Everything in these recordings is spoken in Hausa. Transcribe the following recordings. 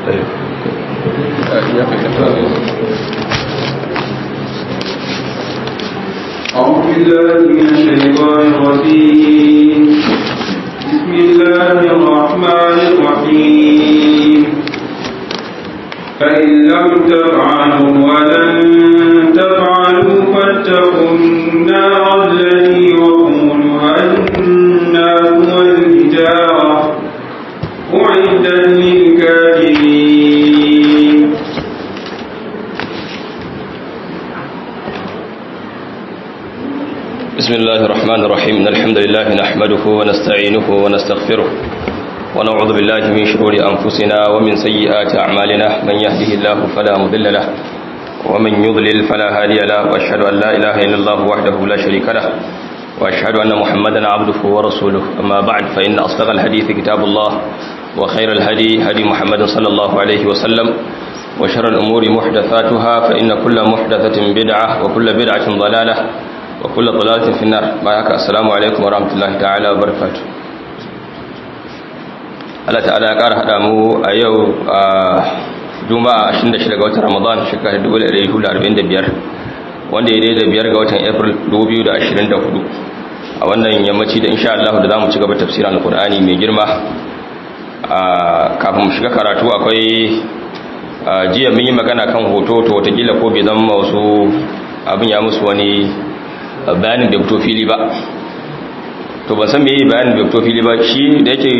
أعوذ بالله من الشيطان الرجيم بسم الله الرحمن الرحيم فإن لم تفعلوا ولن تفعلوا فاتقوا النار التي وقودها الناس والحجارة أعدت للكافرين بسم الله الرحمن الرحيم إن الحمد لله نحمده ونستعينه ونستغفره ونعوذ بالله من شرور أنفسنا ومن سيئات أعمالنا من يهده الله فلا مضل له ومن يضلل فلا هادي له وأشهد أن لا إله إلا الله وحده لا شريك له وأشهد أن محمدا عبده ورسوله أما بعد فإن أصدق الحديث كتاب الله وخير الهدي هدي محمد صلى الله عليه وسلم وشر الأمور محدثاتها فإن كل محدثة بدعة وكل بدعة ضلالة وكل ضلالة في النار بارك السلام عليكم ورحمة الله تعالى وبركاته Allah ta'ala ya ƙara haɗa mu a yau a juma'a 26 ga watan ramadan shekarar 1445 wanda ya daidai biyar ga watan april 2024 a wannan yammaci da insha Allah da za mu ci gaba tafsirin alkur'ani mai girma kafin mu shiga karatu akwai jiya mun yi magana kan hoto to watakila ko bai zama wasu abin ya musu wani bayanin bai fito fili ba to ban san me yi bayanin bai fito fili ba shi da yake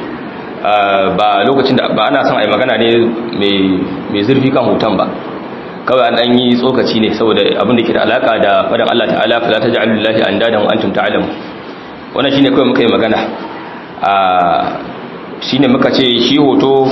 ba lokacin da ba ana son a yi magana ne mai zurfi kan hoton ba kawai an ɗan yi tsokaci ne saboda abin da ke da alaka da faɗin Allah ta'ala fa za ta ja'alu lillahi an dadan wa antum ta'lamu wannan shine kawai muka yi magana a shine muka ce shi hoto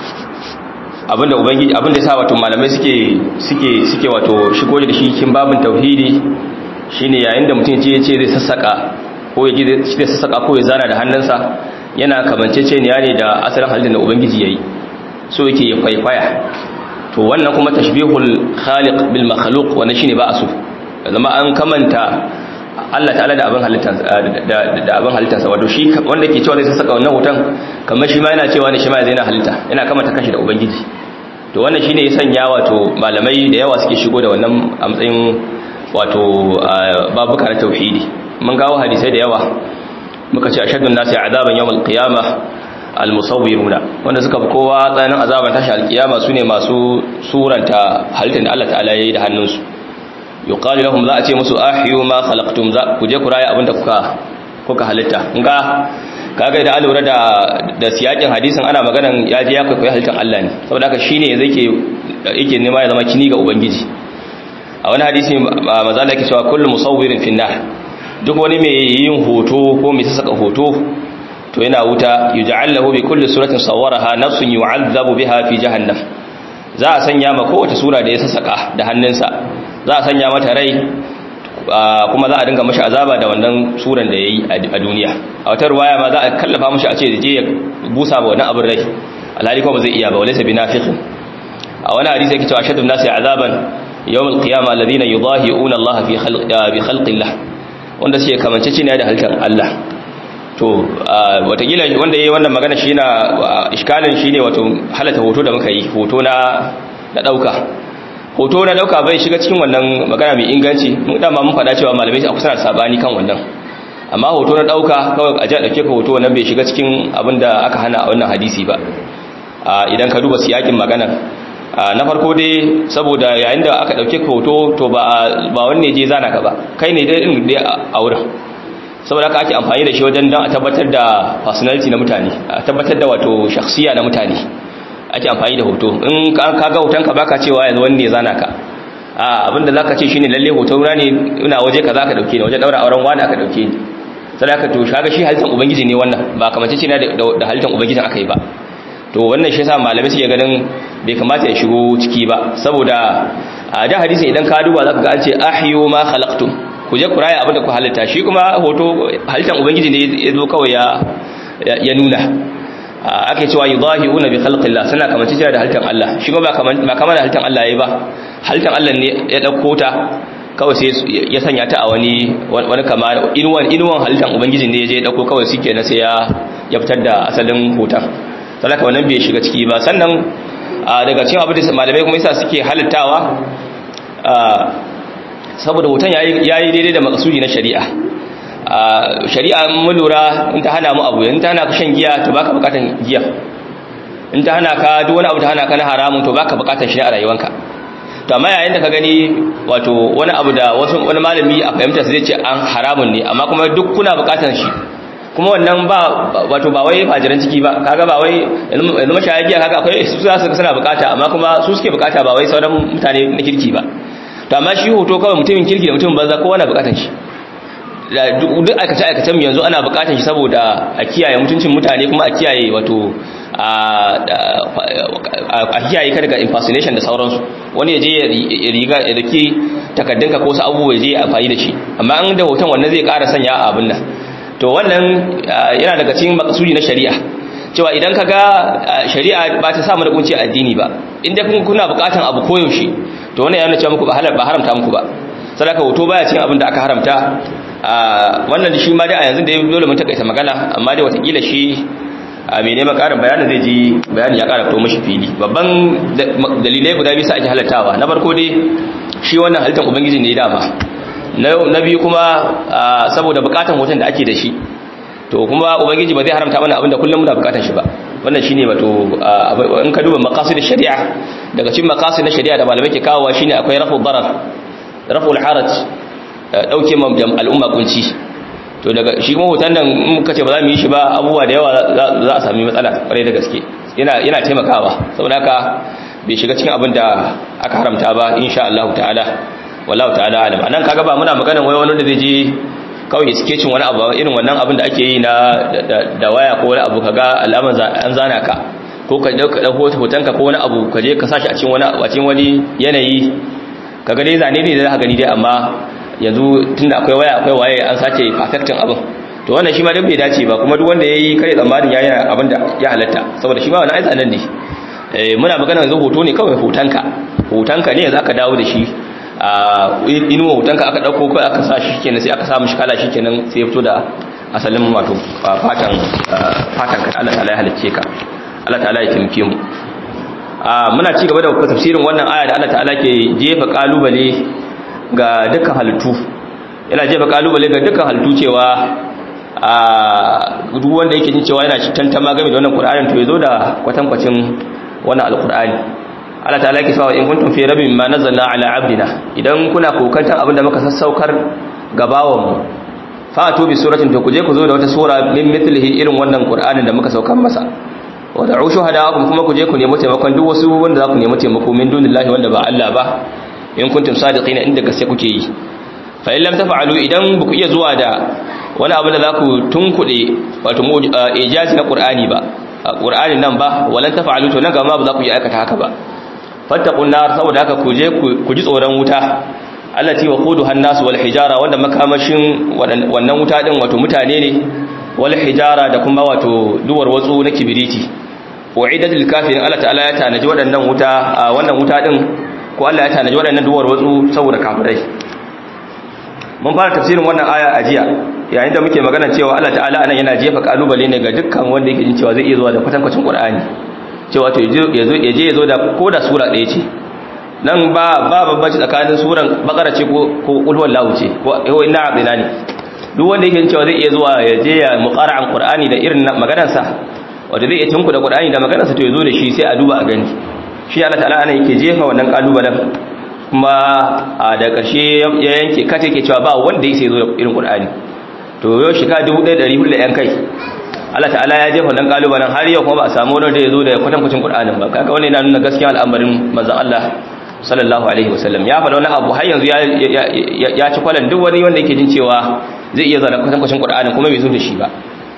abinda ubangiji abinda yasa wato malamai suke suke suke wato shigo da shi cikin babin tauhidi shine yayin da mutum ce ce zai sassaka ko ya zai sassaka ko ya zana da hannunsa yana kamanceceniya ne da asalin halittar da ubangiji yayi so yake ya kwaikwaya to wannan kuma tashbihul khaliq bil makhluq wannan shine ba a so zama an kamanta Allah ta'ala da abin halittarsa da abin halittarsa wato shi wanda ke cewa zai saka wannan hoton kamar shi ma yana cewa ne shi ma zai yana halitta yana kamanta kashi da ubangiji to wannan shine ya sanya wato malamai da yawa suke shigo da wannan a matsayin wato babuka na tauhidi mun gawo hadisai da yawa muka ce ashaddun nasi azaban yawmal qiyamah almusawwiruna wanda suka fi kowa tsananin azaban tashi alkiyama sune masu suranta halittar da Allah ta'ala yayi da hannunsu yuqalu lahum za a ce musu ahyu ma khalaqtum za ku je ku raya abinda kuka kuka halitta nga kaga idan alura da da siyakin hadisin ana maganan ya je ya kai halittar Allah ne saboda haka shine yanzu yake yake nema ya zama kini ga ubangiji a wani hadisi manzo Allah yake cewa kullu musawwirin finnar duk wani mai yin hoto ko mai saka hoto to yana wuta yuj'alahu bi kulli suratin sawwaraha nafsun yu'adhabu biha fi jahannam za a sanya ma kowace sura da ya saka da hannunsa za a sanya mata rai kuma za a dinga mashi azaba da wannan suran da yayi a duniya a wata ruwaya ma za a kallafa mashi a ce je ya busa ba wannan abin rai alhali kuma ba zai iya ba walaysa binafiqin a wani hadisi yake cewa shaddu nasi azaban yawm alqiyama alladhina yudahi'una Allah fi khalqi bi khalqillah wanda suke kamancece ne da halittar Allah to watakila wanda yayi wannan magana shi na iskalin shine wato halata hoto da muka yi hoto na na dauka hoto na dauka bai shiga cikin wannan magana mai inganci mun dama mun faɗa cewa malamai a kusa da sabani kan wannan amma hoto na dauka kawai a ji a dauke ka hoto wannan bai shiga cikin abin da aka hana a wannan hadisi ba idan ka duba siyakin magana na farko dai saboda yayin da aka dauke ka hoto to ba ba wanne je zana ka ba kai ne dai din dai a wurin saboda haka ake amfani da shi wajen don a tabbatar da personality na mutane a tabbatar da wato shakhsiya na mutane ake amfani da hoto in ka ga hotonka baka cewa yanzu wani ne zana ka a abinda zaka ce shine lalle hoto na ne ina waje kaza ka dauke ni waje daura auren wani aka dauke ni sai aka to shaga shi halittar ubangiji ne wannan ba kamar ce ne da halittar ubangijin aka yi ba to wannan shi yasa malamai suke ganin bai kamata ya shigo ciki ba saboda a da hadisi idan ka duba zaka ga an ce ahyu ma khalaqtum ku je ku raya abinda ku halitta shi kuma hoto halittar ubangiji ne ya zo kawai ya nuna ake cewa yudahiuna bi khalqillah suna kamar cewa da halittar Allah shi kuma ba kamar da halittar Allah yayi ba halittar Allah ne ya dauko ta kawai sai ya sanya ta a wani wani kama inuwan inuwan halittar ubangiji ne ya je ya dauko kawai shikenan sai ya ya fitar da asalin hoton saboda wannan bai shiga ciki ba sannan daga cikin abin da malamai kuma yasa suke halittawa saboda hoton yayi daidai da makasudi na shari'a shari'a mun lura in ta hana mu abu in ta hana ka shan giya to baka bukatan giya in ta hana ka duk wani abu ta hana ka na haramun to baka bukatan shi a rayuwanka to amma yayin da ka gani wato wani abu da wasu wani malami a fahimta zai ce an haramun ne amma kuma duk kuna bukatan shi kuma wannan ba wato ba wai fajiran ciki ba kaga ba wai yanzu mashaya giya kaga akwai su za su suna bukata amma kuma su suke bukata ba wai sauran mutane na kirki ba to amma shi hoto kawai mutumin kirki da mutumin banza kowa na bukatan shi duk aikace aikacen yanzu ana bukatan shi saboda a kiyaye mutuncin mutane kuma a kiyaye wato a kiyaye ka daga impersonation da sauransu wani ya je ya riga ya dake takaddunka ko wasu abubuwa ya je ya amfani da shi amma an da hoton wannan zai ƙara sanya a abin nan to wannan yana daga cikin makasudi na shari'a cewa idan ka ga shari'a ba ta samu da kunci addini ba inda kun kuna bukatan abu koyaushe to wannan yana cewa muku ba halal ba haramta muku ba sadaka hoto baya cikin abin da aka haramta wannan shi ma dai a yanzu da ya dole mun takaita magana amma dai watakila shi a mai neman karin bayanin zai ji bayanin ya kara fito mashi fili babban dalilai guda biyu sa ake halattawa na farko dai shi wannan halittar ubangiji ne dama na biyu kuma saboda bukatan hoton da ake da shi to kuma ubangiji ba zai haramta mana abinda kullum muna bukatan shi ba wannan shine wato in ka duba maqasid shari'a daga cikin maqasid na shari'a da malamai ke kawowa shine akwai rafu darar rafu al-haraj dauke ma al'umma kunci to daga shi kuma hoton nan in muka ce ba za mu yi shi ba abubuwa da yawa za a sami matsala kwarai da gaske yana yana taimakawa saboda haka bai shiga cikin abin da aka haramta ba insha Allah ta'ala wallahu ta'ala alam anan kaga ba muna magana wai wani da zai je kawai sketching wani abu irin wannan abin da ake yi na da waya ko wani abu kaga alaman an zana ka ko ka dauka hoton ka ko wani abu ka je ka sashi a cikin wani a cikin wani yanayi kaga dai zane ne da za ka gani dai amma yanzu tunda akwai waya akwai waye an sace perfecting abin to wannan shi ma duk bai dace ba kuma duk wanda yayi kare tsammanin yayi abin da ya halatta saboda shi ma wannan aiza nan ne eh muna magana yanzu hoto ne kawai hotonka hotonka ne zaka dawo da shi a inuwa hotonka aka dauko kai aka sa shi kenan sai aka sa mishi kala shi kenan sai ya fito da asalin wato fatan fatan ka Allah ta'ala ya halicce ka Allah ta'ala ya kimke mu a muna ci gaba da tafsirin wannan aya da Allah ta'ala ke jefa kalubale ga dukkan halittu yana jefa kalubale ga dukkan halittu cewa a duk wanda yake jin cewa yana tantama game da wannan Qur'anin to yazo da kwatankwacin wannan alqur'ani Allah ta'ala yake cewa in kuntum fi rabbin ma nazzalna ala abdina idan kuna kokantan abinda muka sassaukar gabawan mu fa to bi suratin to kuje ku zo da wata sura min mithlihi irin wannan Qur'anin da muka saukar masa wa da'u shuhada'akum kuma kuje ku nemi taimakon duk wasu wanda za ku nemi taimako min dunillahi wanda ba Allah ba in kuntum sadiqina inda gaske kuke yi fa in lam taf'alu idan buku iya zuwa da wani abu da zaku tunkude wato ijazi na qur'ani ba qur'anin nan ba walan taf'alu to nan ga ma ba za ku yi aikata haka ba fattaqun nar saboda haka ku je ku ji tsoron wuta allati waquduha an-nas wal hijara wanda makamashin wannan wuta din wato mutane ne wal hijara da kuma wato duwar watsu na kibiriti wa'idatul kafirin Allah ta'ala ya tanaji waɗannan wuta wannan wuta din ko Allah ya tanaji waɗannan duwar watsu saboda kafirai mun fara tafsirin wannan aya a jiya yayin da muke magana cewa Allah ta'ala anan yana jefa kalubale ne ga dukkan wanda yake jin cewa zai iya zuwa da kwatankwacin Qur'ani cewa to yazo yaje yazo da koda sura ɗaya ce nan ba ba babbaci tsakanin suran bakara ce ko ko ulwal lahu ce ko inna abina ne duk wanda yake jin cewa zai iya zuwa yaje ya muqara'an Qur'ani da irin maganar sa wanda zai iya tunku da Qur'ani da maganar sa to yazo da shi sai a duba a gani shi Allah ta'ala ana yake jefa wannan kalubalen kuma a da ƙarshe ya yanke kata yake cewa ba wanda yake zo da irin Qur'ani to yau shika 1400 da yan kai Allah ta'ala ya jefa wannan kalubalen har yau kuma ba a samu wanda ya zo da kwatankwacin Qur'anin ba kaga wannan yana nuna gaskiya al'amarin manzon Allah sallallahu alaihi wasallam ya faɗa wani abu har yanzu ya ci kwalan duk wani wanda yake jin cewa zai iya zara kwatankwacin Qur'anin kuma bai zo da shi ba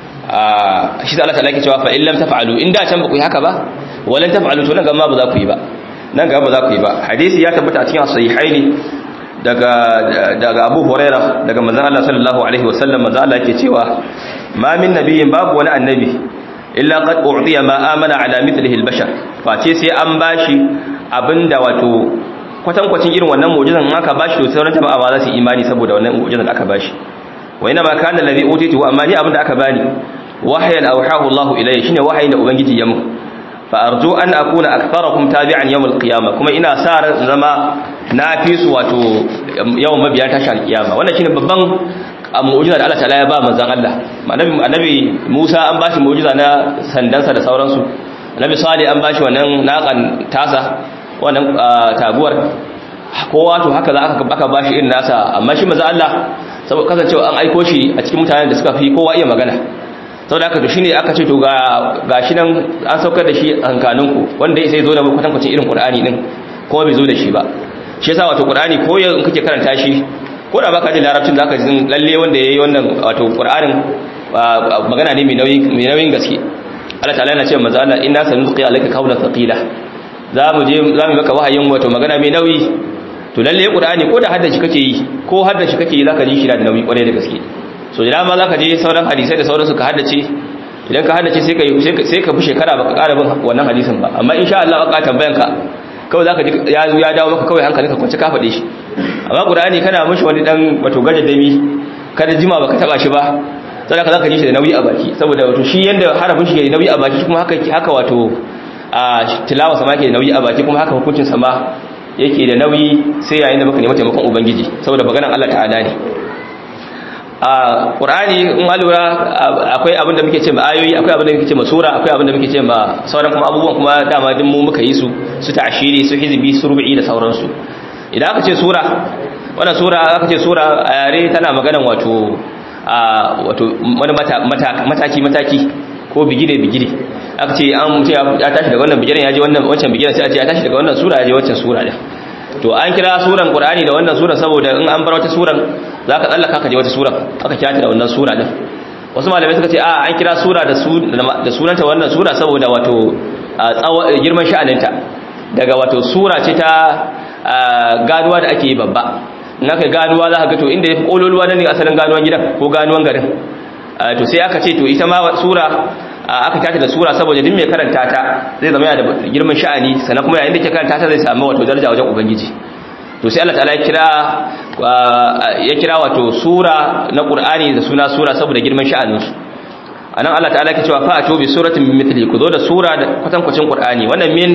a shi Allah ta'ala yake cewa fa in lam taf'alu in da can ba ku yi haka ba walan taf'alu to nan gaba ba za ku yi ba nan gaba ba za ku yi ba hadisi ya tabbata a cikin sahihaini daga daga Abu Hurairah daga manzon Allah sallallahu alaihi wasallam manzon Allah yake cewa ma min nabiyyin babu wani annabi illa qad u'tiya ma amana ala mithlihi al-bashar face sai an bashi abinda wato kwatankwacin irin wannan mu'jizan in aka bashi to sauran jama'a ba za su imani saboda wannan mu'jizan da aka bashi wa ina ma kana allazi utitu amma ni abinda aka bani wahayan awhahu Allahu ilayya shine wahayin da ubangiji ya mu fa arju an akuna aktharakum tabi'an yawm al-qiyamah kuma ina sa ran zama na fi su wato yawan mabiya tashi al-qiyama wannan shine babban mu'jiza da Allah ta'ala ya ba manzon Allah annabi annabi Musa an bashi mu'jiza na sandansa da sauransu annabi Salih an bashi wannan naqan tasa wannan taguwar kowa to haka za aka bashi irin nasa amma shi manzon Allah saboda kasancewa an aiko shi a cikin mutanen da suka fi kowa iya magana saboda haka to shine aka ce to ga gashi nan an saukar da shi a hankalinku wanda sai zo da kwatankwacin irin Qur'ani din kuma bai zo da shi ba shi yasa wato Qur'ani ko in kake karanta shi ko da baka ji larabcin zaka ji lalle wanda yayi wannan wato Qur'anin magana ne mai nauyi mai nauyin gaske Allah ta'ala yana cewa manzo Allah inna sanulqi alayka qawlan thaqila za mu je za mu maka wahayin wato magana mai nauyi to lalle Qur'ani ko da haddace kake yi ko haddace kake yi zaka ji shi da nauyi kwarai da gaske so da dama zaka je sauran hadisai da sauransu ka haddace idan ka haddace sai ka sai ka fi shekara baka ƙara bin wannan hadisin ba amma insha Allah ka tambayan ka kawai zaka ji ya ya dawo maka kawai hankalinka kwance ka faɗe shi amma Qur'ani kana mishi wani dan wato gajadami kada jima baka taba shi ba sai ka zaka ji shi da nauyi a baki saboda wato shi yanda harafin shi ke nauyi a baki kuma haka haka wato a tilawa sama ke nauyi a baki kuma haka hukuncin sama yake da nauyi sai yayin da baka nemi taimakon ubangiji saboda maganar Allah ta'ala ne a ƙur'ani in alura akwai abin da muke ce ma ayoyi akwai abin da muke ce ma sura akwai abin da muke ce ma sauran kuma abubuwan kuma dama din mu muka yi su su ta'ashiri su hizbi su rubi da sauransu idan aka ce sura wannan sura aka ce sura a yare tana maganan wato a wato wani mataki mataki ko bigire bigire aka ce an mutu ya tashi daga wannan bigiren ya je wannan wancan bigiren sai a ce ya tashi daga wannan sura ya je wancan sura din to an kira suran qur'ani da wannan sura saboda in an bar wata suran zaka tsallaka ka je wata suran aka kira ta da wannan sura din wasu malamai suka ce a an kira sura da su da sunanta wannan sura saboda wato girman sha'aninta daga wato sura ce ta ganuwa da ake yi babba in aka ganuwa za ka ga to inda yafi kololuwa ne asalin ganuwan gidan ko ganuwan garin to sai aka ce to ita ma sura aka tata da sura saboda duk mai karanta ta zai zama yana da girman sha'ani sannan kuma yayin da ke karanta ta zai samu wato daraja wajen ubangiji to sai Allah ta'ala ya kira ya kira wato sura na Qur'ani da suna sura saboda girman sha'anin su anan Allah ta'ala ke cewa fa'atu bi suratin min mithli ku zo da sura da kwatankwacin Qur'ani wannan min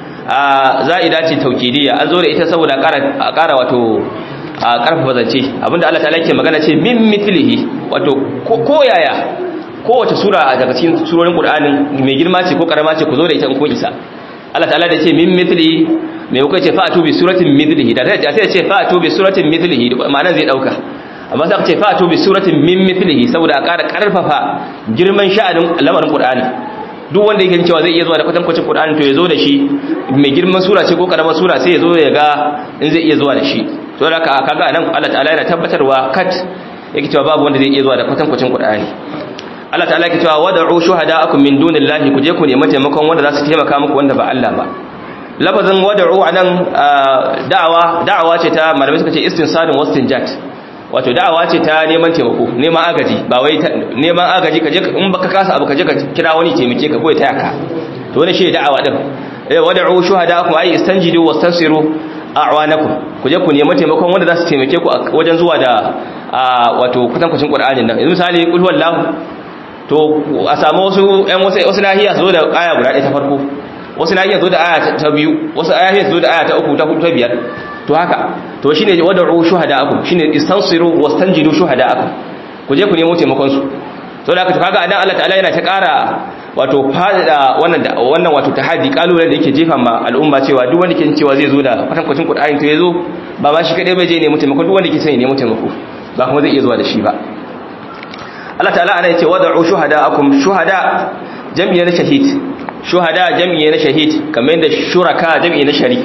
za'ida ce taukidiyya an zo da ita saboda a ƙara wato a ƙarfafa zance abinda Allah ta'ala ke magana ce min mithlihi wato ko yaya kowace sura daga cikin surorin Qur'ani mai girma ce ko karama ce ku zo da ita in ko isa Allah ta'ala da ce min mithli mai kuka ce fa'atu bi suratin mithlihi da sai ya ce fa'atu bi suratin mithlihi ma'anar zai dauka amma sai aka ce fa'atu bi suratin min mithlihi saboda a ƙara karfafa girman sha'anin lamarin Qur'ani duk wanda yake cewa zai iya zuwa da kwatankwacin Qur'ani to ya zo da shi mai girman sura ce ko karamar sura sai ya zo ya ga in zai iya zuwa da shi to da haka kaga nan Allah ta'ala yana tabbatarwa kat yake cewa babu wanda zai iya zuwa da kwatankwacin Qur'ani Allah ta'ala yake cewa wad'u shuhada'akum min dunillahi ku je ku nemi taimakon wanda za su taimaka muku wanda ba Allah ba lafazin wad'u anan da'awa da'awa ce ta malamai suka ce istinsadun wastinjat wato da'awa ce ta neman taimako neman agaji ba wai neman agaji ka je in baka kasa abu ka je ka kira wani taimake ka ko ya taya ka to wannan shi da'awa din wad'u shuhada'akum ay istanjidu wastansiru a'wanakum ku je ku nemi taimakon wanda za su taimake ku wajen zuwa da wato kwatankwacin Qur'anin nan yanzu misali kul huwallahu to a samu wasu ƴan wasu wasu nahiya su zo da aya guda ɗaya ta farko wasu nahiya zo da aya ta biyu wasu nahiya su zo da aya ta uku ta hudu ta biyar to haka to shine wad'u shuhada'akum shine istansiru wastanjidu shuhada'akum ku je ku nemo taimakon su to da haka to kaga anan Allah ta'ala yana ta ƙara wato fada wannan wannan wato tahaddi kalubalen da yake jefa ma al'umma cewa duk wanda ke cewa zai zo da kwatankwacin Qur'ani to yazo ba ma shi kadai bai je nemo taimako duk wanda ke son ya nemo taimako ba kuma zai iya zuwa da shi ba Allah ta'ala ana yace wad'u shuhada'akum shuhada jami'i na shahid shuhada jami'i na shahid kamar yadda shuraka jami'i na sharik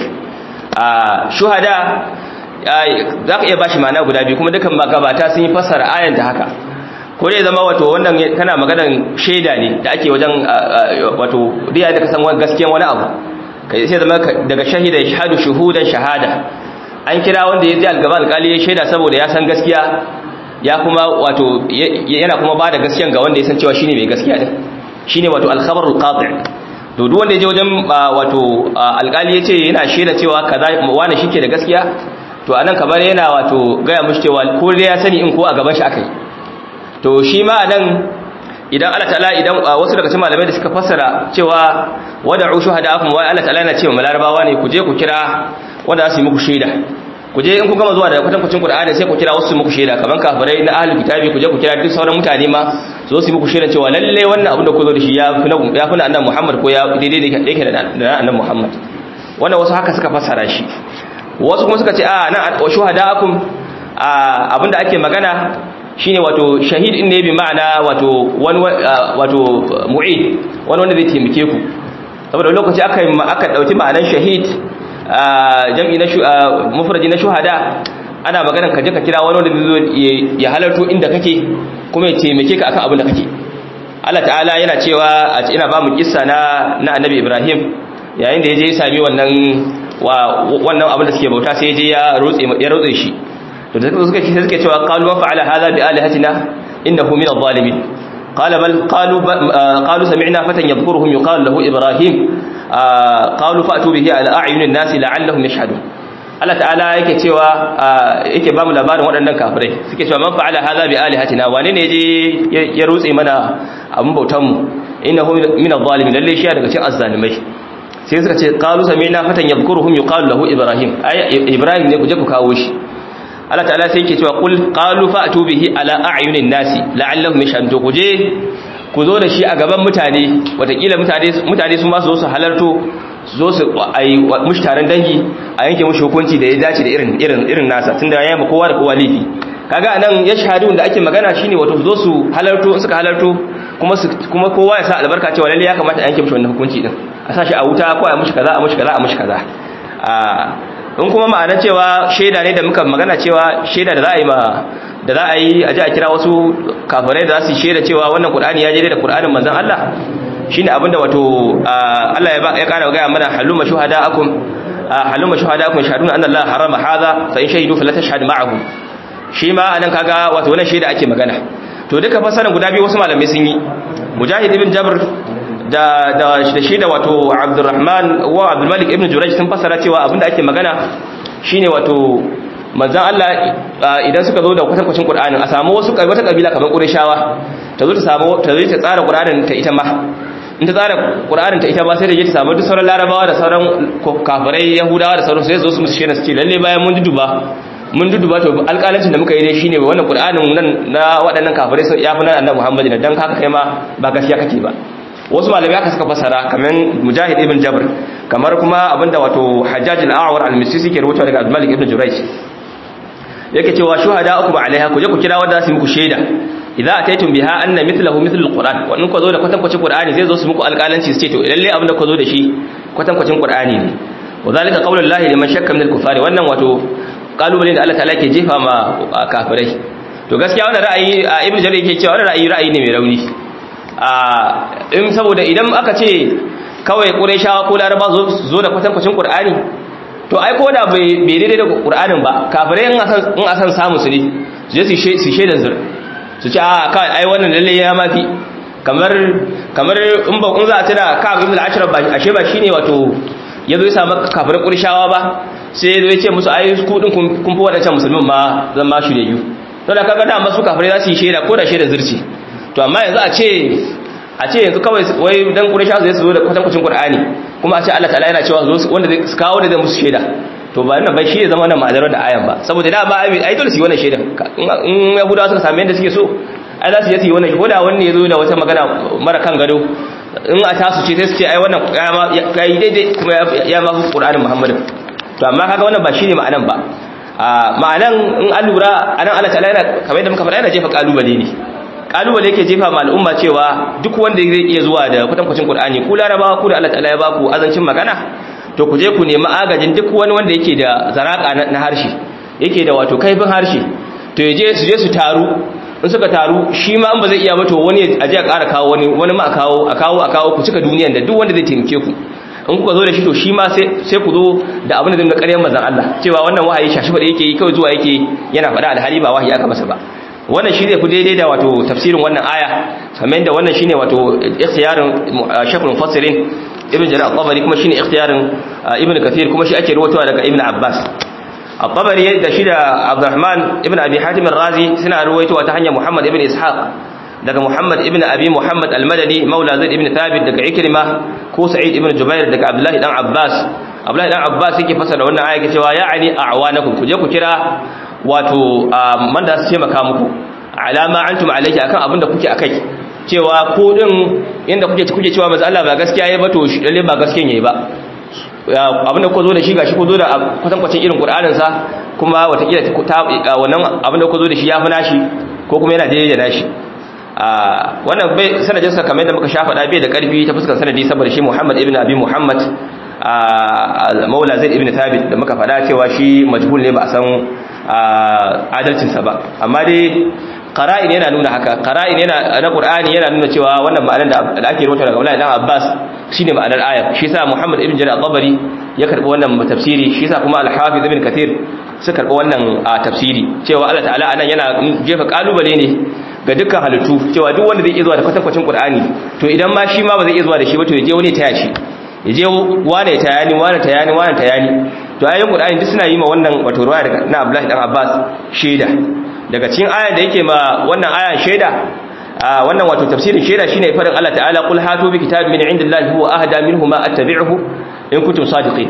a shuhada zaka iya bashi ma'ana guda biyu kuma dukan magabata sun yi fassara ayan da haka ko dai zama wato wannan kana maganan shaida ne da ake wajen wato riya da kasan gaskiyan wani abu kai sai zama daga shahida shahadu shuhudan shahada an kira wanda ya ji algaba alkali ya shaida saboda ya san gaskiya ya kuma wato yana kuma bada gaskiyan ga wanda ya san cewa shine mai gaskiya din shine wato al-khabarul qati' to duk wanda ya je wajen wato alkali ya ce yana shaida cewa kaza wani shike da gaskiya to anan kamar yana wato gaya mushi cewa ko dai ya sani in ko a gaban shi akai to shi ma nan idan Allah ta'ala idan wasu daga cikin malamai da suka fassara cewa wada'u shuhada'akum wa Allah ta'ala yana cewa malarabawa ne ku je ku kira wanda za su yi muku shaida ku je in ku gama zuwa da kwatankwacin Qur'ani sai ku kira wasu su muku shaida kaman kafirai na ahlul kitabi ku je ku kira duk sauran mutane ma su zo su yi muku shaida cewa lalle wannan abin da ku zo da shi ya fi na ya fi na annabi Muhammad ko ya daidai da yake da annabi Muhammad wannan wasu haka suka fassara shi wasu kuma suka ce a nan shuhada'akum abinda ake magana shine wato shahid din ne bi ma'ana wato wani wato mu'id wani wanda zai taimake ku saboda lokaci aka aka dauki ma'anar shahid jam'i na mufradi na shuhada ana maganar ka je ka kira wani wanda zai zo ya halarto inda kake kuma ya taimake ka akan abin da kake Allah ta'ala yana cewa ina ba mu kissa na na Annabi Ibrahim yayin da yaje ya sami wannan wannan abin da suke bauta sai yaje ya rotse ya rotse shi to da suka ce suke cewa qalu wa fa'ala hadha bi alihatina innahu min adh-dhalimin qala bal qalu qalu sami'na fatan yadhkuruhum yuqalu lahu ibrahim qalu fa'tu bihi ala a'yunin nas la'allahum yashhadun Allah ta'ala yake cewa yake ba mu labarin waɗannan kafirai suke cewa man fa'ala hadha bi alihatina wane ne je ya rutse mana abun bautan mu innahu min adh-dhalimin lalle shi daga cikin azzalimai sai suka ce qalu sami'na fatan yadhkuruhum yuqalu lahu ibrahim ay ibrahim ne ku je ku kawo shi Allah ta'ala sai yake cewa qul qalu fa'tu bihi ala a'yunin nasi la'allahum yashhadun ku je ku zo da shi a gaban mutane watakila mutane mutane su ma su zo su halarto su zo su ai mushi taron dangi a yanke mushi hukunci da ya dace da irin irin irin nasa tunda ya yi kowa da kowa laifi kaga anan yashhadun da ake magana shine wato zo su halarto suka halarto kuma su kuma kowa ya sa albarka cewa lalle ya kamata a yanke mushi wannan hukunci din a sa shi a wuta ko a mushi kaza a mushi kaza a mushi kaza in kuma ma'ana cewa shaida ne da muka magana cewa shaida da za a yi ma da za a yi a ji a kira wasu kafirai da za su yi shaida cewa wannan qur'ani ya je da qur'anin manzon Allah shine abinda wato Allah ya ya kara ga mana haluma shuhada'akum haluma shuhada'akum shahaduna anna Allah harama hadha fa in shahidu fala tashhad ma'ahum shi ma anan kaga wato wannan shaida ake magana to duka fasaran guda biyu wasu malamai sun yi mujahid ibn jabr da da shi da wato Abdurrahman wa Abdul Malik ibn Jurayj sun fasara cewa abinda ake magana shine wato manzon Allah idan suka zo da kwatankwacin Qur'anin a samu wasu wata kabila kamar Qurayshawa ta zo ta samu ta zo ta tsara Qur'anin ta ita ma in ta tsara Qur'anin ta ita ba sai da ta samu duk sauran Larabawa da sauran kafirai Yahudawa da sauran sai su zo su musu shine su ce lalle bayan mun duduba mun duduba to alƙalancin da muka yi dai shine wannan Qur'anin nan na waɗannan kafirai sai ya fi nan Annabi Muhammad dan haka kai ma ba gaskiya kake ba wasu malamai aka suka fasara kamar mujahid ibn jabr kamar kuma abinda wato hajjaj al-a'war al-misisi ke rubuta daga al-malik ibn jurayj yake cewa shuhada'ukum alaiha ku je ku kira wanda su muku shaida idza ataytum biha anna mithluhu mithlu al-quran wannan ku zo da kwatankwacin qur'ani zai zo su muku alƙalanci su ce to lalle abinda ku zo da shi kwatankwacin qur'ani ne wadhalika qaulullahi liman shakka min al-kufari wannan wato kalubale da Allah ta'ala ke jefa ma kafirai to gaskiya wannan ra'ayi ibn jarir yake cewa wannan ra'ayi ra'ayi ne mai rauni in saboda idan aka ce kawai ƙureshawa ko laraba zo da kwatankwacin ƙur'ani to ai ko da bai daidai da ƙur'anin ba kafirai in a san samu su ne su je su shaidan zur su ce a kawai ai wannan lalle ya mafi kamar kamar in ba in za a tuna ka abin da ashirar ba ashe ba shine wato ya zo ya samu kafirai ƙureshawa ba sai ya zo ya ce musu ai kudin kun fi waɗancan musulmin ma zan ma shirye to da kaga da masu kafirai za su yi shaida ko da shaidan zurci to amma yanzu a ce a ce yanzu kawai wai dan quraysha zai zo da kwatankwacin qur'ani kuma a ce Allah ta'ala yana cewa zo wanda zai kawo da zai musu shaida to ba nan bai shi ya zama wannan ma'adarar da ayan ba saboda da ba ai dole su yi wannan shaida in yahudawa suka sami yadda suke so ai za su yi wannan ko da wani ya zo da wata magana mara kan gado in a tasu ce sai su ce ai wannan ya yi daidai kuma ya ma fi qur'anin muhammadin to amma kaga wannan ba shine ma'anan ba ma'anan in an lura anan Allah ta'ala yana kamar yadda muka faɗa yana jefa kalubale ne kalubale yake jefa ma al'umma cewa duk wanda zai iya zuwa da kwatankwacin Qur'ani ku larabawa ku da Allah ta'ala ya baku azancin magana to ku je ku nemi agajin duk wani wanda yake da zaraka na harshe yake da wato kaifin harshe to ya je su je su taru in suka taru shi ma an ba zai iya ba to wani a je a ƙara kawo wani wani ma a kawo a kawo a kawo ku cika duniyan da duk wanda zai taimake ku in kuka zo da shi to shi ma sai ku zo da abin da zai ƙaryar mazan Allah cewa wannan wahayi shashi da yake yi kawai zuwa yake yana faɗa alhali ba wahayi aka masa ba wannan shi zai fi daidai da wato tafsirin wannan aya kamar da wannan shine wato ikhtiyarin shaykhul mufassirin ibn jarir al-tabari kuma shine ikhtiyarin ibn kathir kuma shi ake ruwatowa daga ibn abbas al-tabari da shi da abdurrahman ibn abi hatim ar-razi suna ruwaitowa ta hanyar muhammad ibn ishaq daga Muhammad ibn Abi Muhammad al-Madani maula Zaid ibn Thabit daga Ikrima ko Sa'id ibn Jubair daga Abdullahi dan Abbas Abdullahi dan Abbas yake fasara wannan aya yake cewa ya'ani a'wanakum ku je ku kira wato man da su taimaka muku alama antum alayhi akan abin da kuke akai cewa ko din inda kuke kuke cewa manzo Allah ba gaskiya yayi ba to shi lalle ba gaskiyan yayi ba abin da ku zo da shi gashi ku zo da kwatankwacin irin Qur'anin sa kuma watakila wannan abin da ku zo da shi ya fi nashi ko kuma yana daidai da nashi wannan bai sanadin sa kamar yadda muka sha faɗa bai da ƙarfi ta fuskar sanadi saboda shi Muhammad ibn Abi Muhammad Maula Zaid ibn Thabit da muka faɗa cewa shi majhul ne ba a san adalcin sa ba amma dai qara'in yana nuna haka qara'in yana na Qur'ani yana nuna cewa wannan ma'anar da ake rubuta daga Abdullah dan Abbas shine ma'anar ayar shi yasa Muhammad ibn Jarir al-Tabari ya karbi wannan tafsiri shi yasa kuma al-Hafiz ibn Kathir suka karbi wannan tafsiri cewa Allah ta'ala anan yana jefa kalubale ne ga dukkan halittu cewa duk wanda zai iya zuwa da kwatankwacin Qur'ani to idan ma shi ma ba zai iya zuwa da shi ba to ya je wani taya shi ya je wane tayani wane tayani wane tayani to ayoyin Qur'ani duk suna yi ma wannan wato ruwaya daga na Abdullahi dan Abbas shaida daga cikin ayan da yake ma wannan ayan shaida wannan wato tafsirin shaida shine faɗin Allah ta'ala qul hatu bi kitabin min indillahi huwa ahda minhu ma attabi'uhu in kuntum sadiqin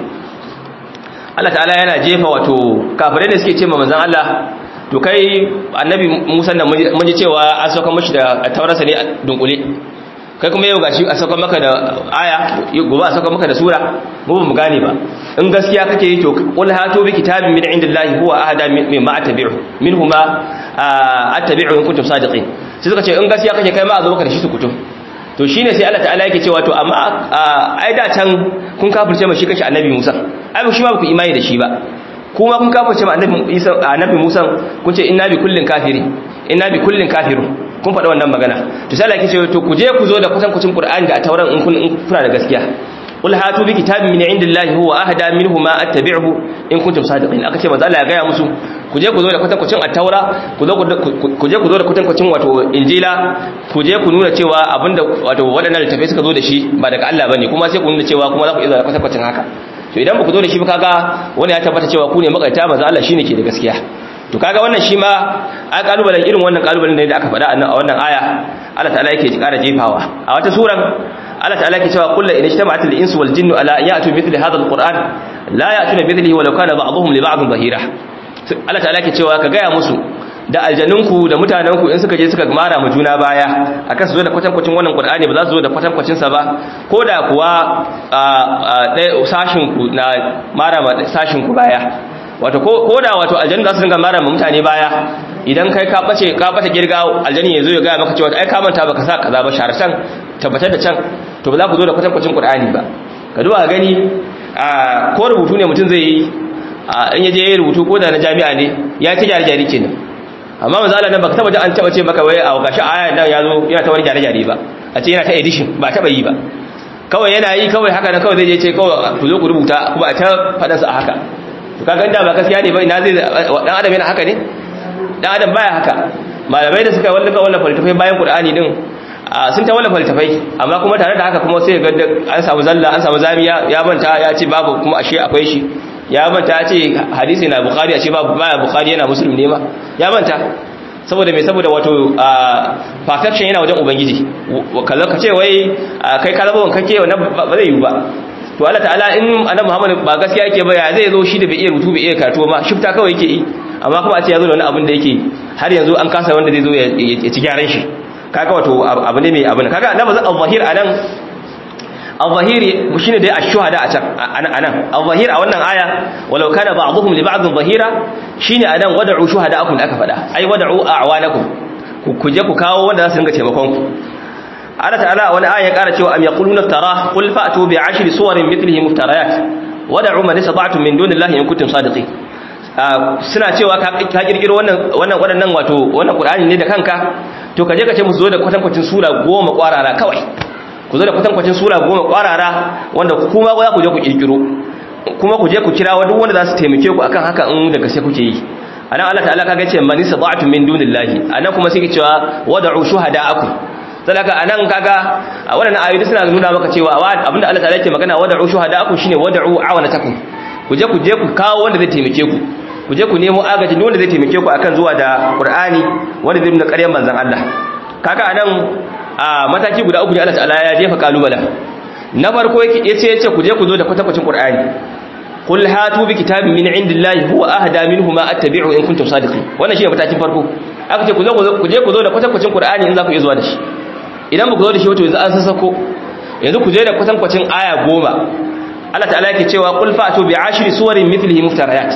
Allah ta'ala yana jefa wato kafirai da suke ce ma manzon Allah to kai annabi Musa da mun ji cewa an sauka mashi da taurasa ne a dunkule kai kuma yau gashi a sauka maka da aya gobe a sauka maka da sura mu ba mu gane ba in gaskiya kake yi to qul hatu bi kitabin min indillahi huwa ahda mimma attabi'u minhu ma attabi'u in kuntum sadiqin sai suka ce in gaskiya kake kai ma a zo maka da shi su kutum to shine sai Allah ta'ala yake cewa to amma ai da can kun kafirce mashi kashi annabi Musa ai shi ma ba ku imani da shi ba kuma kun kafirce ma annabi Isa annabi Musa kun ce inna bi kullin kafiri inna bi kullin kafirun kun faɗa wannan magana to sai Allah yake cewa to ku je ku zo da kusan kucin Qur'ani da tauran in kun kuna da gaskiya qul hatu bi kitabin min indillahi huwa ahda minhu ma attabi'uhu in kuntum sadiqin aka ce manzo Allah ya gaya musu ku je ku zo da kwatankwacin at-taura ku zo ku je ku zo da kwatankwacin wato injila ku je ku nuna cewa abinda wato wadannan littafai suka zo da shi ba daga Allah bane kuma sai ku nuna cewa kuma za ku iya da kwatankwacin haka to idan ba ku zo da shi ba kaga wani ya tabbata cewa ku ne makaita manzo Allah shine ke da gaskiya to kaga wannan shi ma a kalubalen irin wannan kalubalen da aka faɗa a wannan aya Allah ta'ala yake ji ƙara jefawa a wata suran Allah ta'ala yake cewa kullu in ijtama'atil insu wal jinnu ala ya'tu mithli hadha al-qur'an la ya'tuna mithlihi walau kana ba'dhum li ba'dhin zahira Allah ta'ala yake cewa ka gaya musu da aljanunku da mutanenku in suka je suka mara mu juna baya akan su zo da kwatankwacin wannan qur'ani ba za su zo da kwatankwacin sa ba ko da kuwa ɗaya sashin ku na mara ma sashin ku baya wato ko da wato aljannu za su dinga mara ma mutane baya idan kai ka bace ka bata girga aljanni yazo ya ga maka cewa ai ka manta baka sa kaza ba sharatan tabbatar da can to ba za ku zo da kwatankwacin qur'ani ba ka duba gani ko rubutu ne mutum zai yi in yaje ya rubutu ko da na jami'a ne ya ta gyare gyare kenan amma manzo Allah nan baka taba ji an taba ce maka wai a gashi aya nan yazo yana ta wani gyare gyare ba a ce yana ta edition ba taba yi ba kawai yana yi kawai haka nan kawai zai je ce kawai ku zo ku rubuta kuma a ta fadan sa haka to kaga inda ba gaskiya ne ba ina zai dan adam yana haka ne dan adam baya haka malamai da suka wallafa wallafa faltafai bayan qur'ani din sun ta wallafa faltafai amma kuma tare da haka kuma sai ga an samu zalla an samu zamiya ya manta ya ce babu kuma ashe akwai shi ya manta ya ce hadisi na bukhari a ce babu baya bukhari yana muslim ne ma ya manta saboda mai saboda wato perfection yana wajen ubangiji kallon ka ce wai kai ka zama wankake wannan ba zai yi ba to Allah ta'ala in annabi Muhammad ba gaskiya yake ba ya zai zo shi da bai iya rubutu bai iya karatu ma shifta kawai yake yi amma kuma a ce ya zo da wani abin da yake har yanzu an kasa wanda zai zo ya ci gyaran shi kaga wato abu ne mai abin kaga annabi al-zahir anan al-zahiri shine dai ash-shuhada a can anan al-zahir a wannan aya walau kana ba'dhum li ba'd zahira shine anan wad'u shuhada'akum da aka fada ai wad'u a'wanakum ku je ku kawo wanda za su dinga taimakon ku Allah ta'ala a wani aya ya ƙara cewa am yaquluna tara qul fa'tu bi ashri suwarin mithlihi muftarayat wad'u man istata'tum min dunillahi in kuntum sadiqin suna cewa ka kirkiro wannan wannan wadannan wato wannan Qur'ani ne da kanka to kaje ka ce musu zo da kwatankwacin sura goma kwarara kawai ku zo da kwatankwacin sura goma kwarara wanda kuma za ku je ku kirkiro kuma ku je ku kira duk wanda za su taimake ku akan haka in da gaske kuke yi anan Allah ta'ala kaga ce man istata'tum min dunillahi anan kuma sai ke cewa wad'u shuhada'akum sadaka anan kaga wannan ayoyi suna nuna maka cewa abinda Allah ta'ala yake magana wad'u shuhada'akum shine wad'u awanatakum ku je ku je ku kawo wanda zai taimake ku ku je ku nemo agajin wanda zai taimake ku akan zuwa da Qur'ani wanda zai nuna ƙaryar manzon Allah kaga anan a mataki guda uku ne Allah ta'ala ya jefa kalubala na farko yace yace ku je ku zo da kwatakwacin Qur'ani qul hatu bi kitabin min indillahi huwa ahda minhu ma attabi'u in kuntum sadiqin wannan shine matakin farko aka ce ku zo ku je ku zo da kwatakwacin Qur'ani in za ku iya zuwa da shi idan ba ku zo da shi wato yanzu an sassako yanzu ku je da kwatankwacin aya goma Allah ta'ala yake cewa qul fa'tu bi ashri suwarin mithlihi muftariyat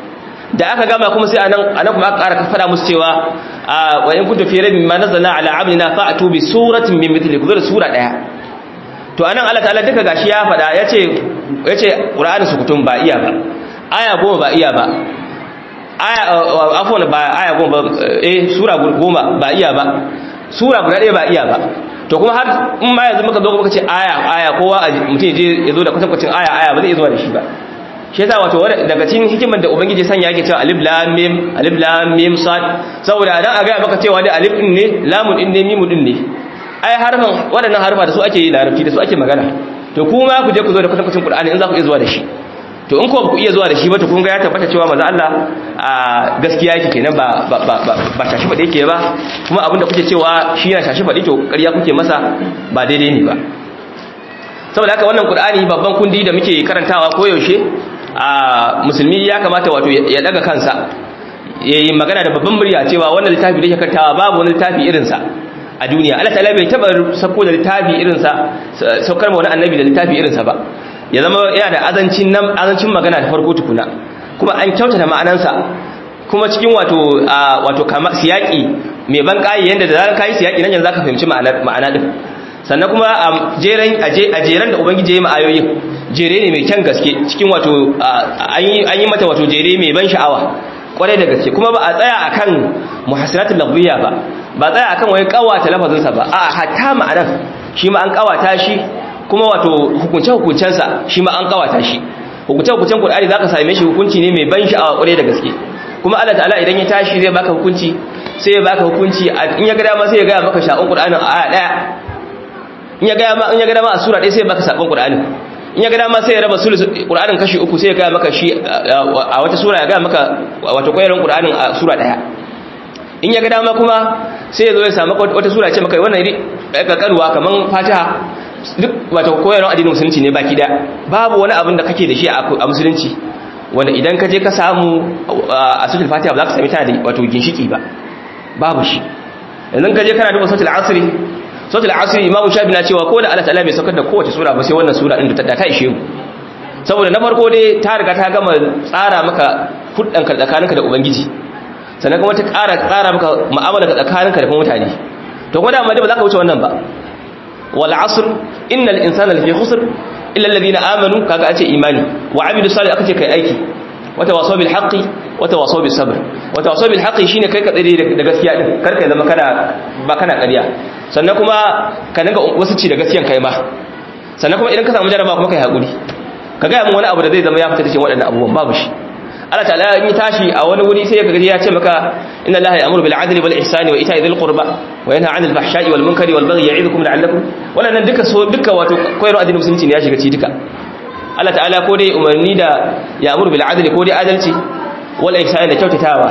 da aka gama kuma sai anan anan kuma aka ƙara fada musu cewa wa in kuntum fi rabbin ma nazzalna ala abdina fa'tu bi suratin min mithlihi ku zo da sura daya to anan Allah ta'ala duka gashi ya fada yace yace Qur'ani sukutun ba iya ba aya goma ba iya ba aya afwan ba aya goma ba eh sura goma ba iya ba sura guda ɗaya ba iya ba to kuma har in ma yanzu muka zo muka ce aya aya kowa mutum je ya zo da kwatankwacin aya aya ba zai zuwa da shi ba shi yasa wato daga cikin hikimar da ubangiji sanya yake cewa alif lam mim alif lam mim sad saboda dan a ga maka cewa da alif din ne lamun din ne mim din ne ai harfan waɗannan harfa da su ake yi larabci da su ake magana to kuma ku je ku zo da kwatankwacin qur'ani in za ku iya zuwa da shi to in ko ku iya zuwa da shi ba to kun ga ya tabbata cewa manzo Allah a gaskiya yake kenan ba ba ba ba shashi fade yake ba kuma abinda kuke cewa shi yana shashi fade to ƙarya kuke masa ba daidai ne ba saboda haka wannan Qur'ani babban kundi da muke karantawa ko yaushe a musulmi ya kamata wato ya daga kansa yayi magana da babban murya cewa wannan littafi da yake karantawa babu wani littafi irin sa a duniya Allah ta'ala bai taba sako da littafi irin sa saukar ma wani annabi da littafi irin sa ba ya zama yana da azancin nan azancin magana da farko tukuna kuma an kyautata ma'anansa kuma cikin wato wato kama siyaki mai ban kai yanda da zaka kai siyaki nan yanzu zaka fahimci ma'anar ma'ana din sannan kuma a jeren a jeren da ubangiji ya yi ma'ayoyin jere ne mai kyan gaske cikin wato an yi mata wato jere mai ban sha'awa kwarai da gaske kuma ba a tsaya akan muhassinatul lafziyya ba ba tsaya akan wai kawata lafazinsa ba a hatta ma'anar shi ma an kawata shi kuma wato hukunce-hukuncensa shi ma an kawata shi hukunce-hukuncen Qur'ani zaka same shi hukunci ne mai ban sha'awa kwarai da gaske kuma Allah ta'ala idan ya tashi zai baka hukunci sai ya baka hukunci in ya ga dama sai ya ga maka sha'un Qur'anin a aya daya in ya ga dama in ya ga dama a sura ɗaya sai ya baka sabon Qur'anin in ya ga dama sai ya raba sulus Qur'anin kashi uku sai ya ga maka shi a wata sura ya ga maka wato koyarwar Qur'anin a sura daya in ya ga dama kuma sai ya zo ya samu wata sura ya ce maka wannan iri kankanuwa kaman Fatiha duk wato koyarwar addinin musulunci ne baki daya babu wani abin da kake da shi a musulunci wanda idan ka je ka samu a suratul fatiha ba za ka sami tana da wato ginshiki ba babu shi idan ka je kana duba suratul asri suratul asri imam shafi na cewa ko da Allah ta'ala bai saukar da kowace sura ba sai wannan sura din da ta ishe mu saboda na farko dai ta riga ta gama tsara maka huddan ka tsakaninka da ubangiji sannan kuma ta ƙara tsara maka mu'amala ka tsakaninka da mutane to kuma da amma ba za ka wuce wannan ba wal asr innal insana lafi khusr illa alladhina amanu kaga ace imani wa amilu salih aka ce kai aiki wata waso bil haqqi wata waso bis sabr wata waso bil haqqi shine kai ka tsare da gaskiya din kar ka zama kana ba kana ƙarya sannan kuma ka dinga wasu ci da gaskiyan kai ma sannan kuma idan ka samu jaraba kuma kai hakuri ka ga mun wani abu da zai zama ya fita cikin waɗannan abubuwan babu shi Allah ta'ala in yi tashi a wani wuri sai ka ya ce maka inna Allah ya'muru bil 'adli wal ihsani wa ita'i dhil qurba wa yanha 'anil fahsha'i wal munkari wal baghi ya'idukum la'allakum wannan duka so duka wato koyarwa addinin musulunci ne ya shiga ci duka Allah ta'ala ko dai umarni da ya'muru bil 'adli ko dai adalci wal ihsani da kyautatawa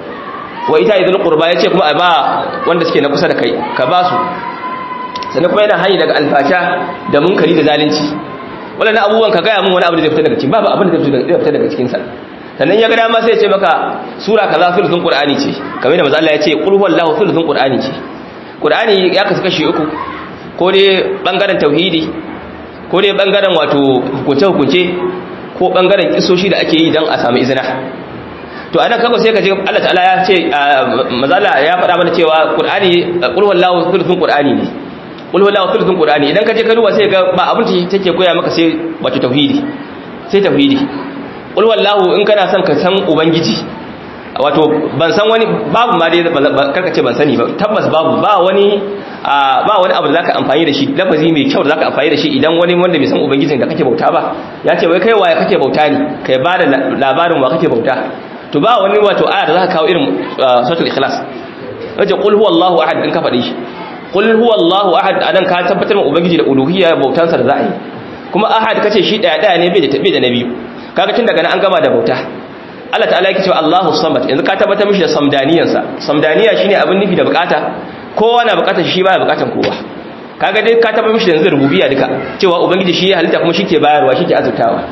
wa ita'i dhil qurba yace kuma a ba wanda suke na kusa da kai ka ba su sannan kuma yana hani daga alfasha da munkari da zalunci wannan abubuwan ka ga mun wani abu da zai fita daga cikin babu abin da zai fita daga cikin sa sannan ya ga dama sai ya ce maka sura kaza sulhun qur'ani ce kamar da manzo Allah ya ce qul huwallahu sulhun qur'ani ce qur'ani ya kasu kashi uku ko dai bangaren tauhidi ko dai bangaren wato hukunce hukunce ko bangaren kisoshi da ake yi dan a samu izina to anan kaga sai ka je Allah ta'ala ya ce manzo Allah ya faɗa mana cewa qur'ani qul huwallahu sulhun qur'ani ne qul huwallahu sulhun qur'ani idan ka je ka duba sai ga ba abin da take koya maka sai wato tauhidi sai tauhidi qul wallahu in kana son ka san ubangiji wato ban san wani babu ma dai karka ce ban sani ba tabbas babu ba wani ba wani abu da zaka amfani da shi lafazi mai kyau da zaka amfani da shi idan wani wanda bai san ubangijin da kake bauta ba ya ce wai kai waye kake bauta ne kai ba da labarin wa kake bauta to ba wani wato aya da zaka kawo irin suratul ikhlas wace qul huwallahu ahad in ka faɗi shi qul huwallahu ahad anan ka tabbatar ma ubangiji da uluhiyya bautansa da za'a yi kuma ahad kace shi daya daya ne bai da tabe da nabi kaga tun daga nan an gama da bauta Allah ta'ala yake cewa Allahu samad yanzu ka tabbatar mishi da samdaniyansa samdaniya shine abin nufi da bukata kowa na bukatar shi baya bukatar kowa kaga dai ka taba mishi da yanzu rububiyya duka cewa ubangiji shi ya halitta kuma shi ke bayarwa shi ke azurtawa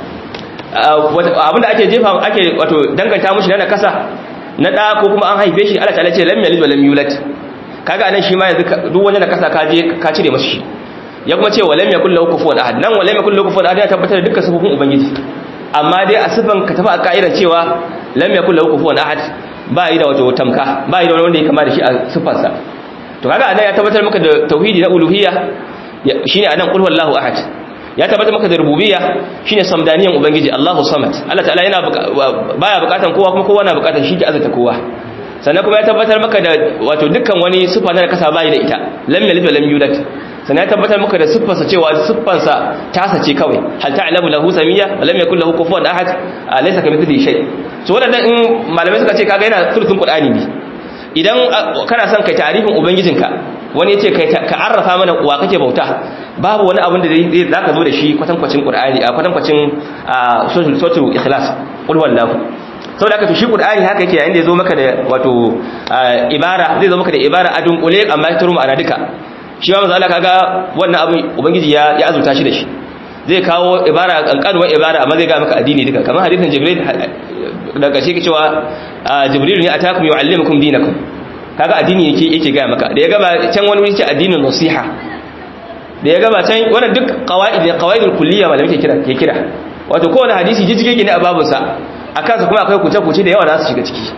abinda ake jefa ake wato danganta mishi na kasa na da ko kuma an haife shi Allah ta'ala ce lam yalid wa lam yulad kaga anan shi ma yanzu duk wani na kasa ka je ka cire masa shi ya kuma ce walam yakul lahu kufuwan ahad nan walam yakul lahu kufuwan ahad ya tabbatar da dukkan sifofin ubangiji amma dai a sifan ka tafi a ka'idan cewa lam yakul lahu kufuwan ahad ba yi da wato tamka ba yi da wanda ya kama da shi a sifarsa to kaga anan ya tabbatar maka da tauhidi na uluhiyya shine anan qul huwallahu ahad ya tabbatar maka da rububiyya shine samdaniyan ubangiji Allahu samad Allah ta'ala yana baya bukatan kowa kuma kowa na bukatan shi ke azata kowa sannan kuma ya tabbatar maka da wato dukkan wani sifa na kasa bai da ita lam yalid wa lam yulad sannan ya tabbatar maka da siffarsa cewa siffarsa tasa ce kawai hal ta'lamu lahu samiyya wa lam yakul lahu kufuwan ahad laysa kamithlihi shay so wannan in malamai suka ce kaga yana sulhun qur'ani ne idan kana son kai ta'arifin ubangijinka wani yace kai ka arrafa mana wa kake bauta babu wani abin da zai zaka zo da shi kwatankwacin qur'ani a kwatankwacin suratul ikhlas qul wallahu saboda haka to shi qur'ani haka yake yayin da yazo maka da wato ibara zai zo maka da ibara a dunkule amma ta ruma ana duka shi ma manzo Allah kaga wannan abin ubangiji ya ya azurta shi da shi zai kawo ibara kankanuwar ibara amma zai ga maka addini duka kamar hadisin jibril daga shi ke cewa jibril ne atakum yuallimukum dinakum kaga addini yake yake ga maka da ya gaba can wani wuri ce addinin nasiha da ya gaba can wannan duk qawaid ne qawaidul kulliyya malamai ke kira ke kira wato kowane hadisi jijjige ne a babunsa a kansa kuma akwai kuce-kuce da yawa da su shiga ciki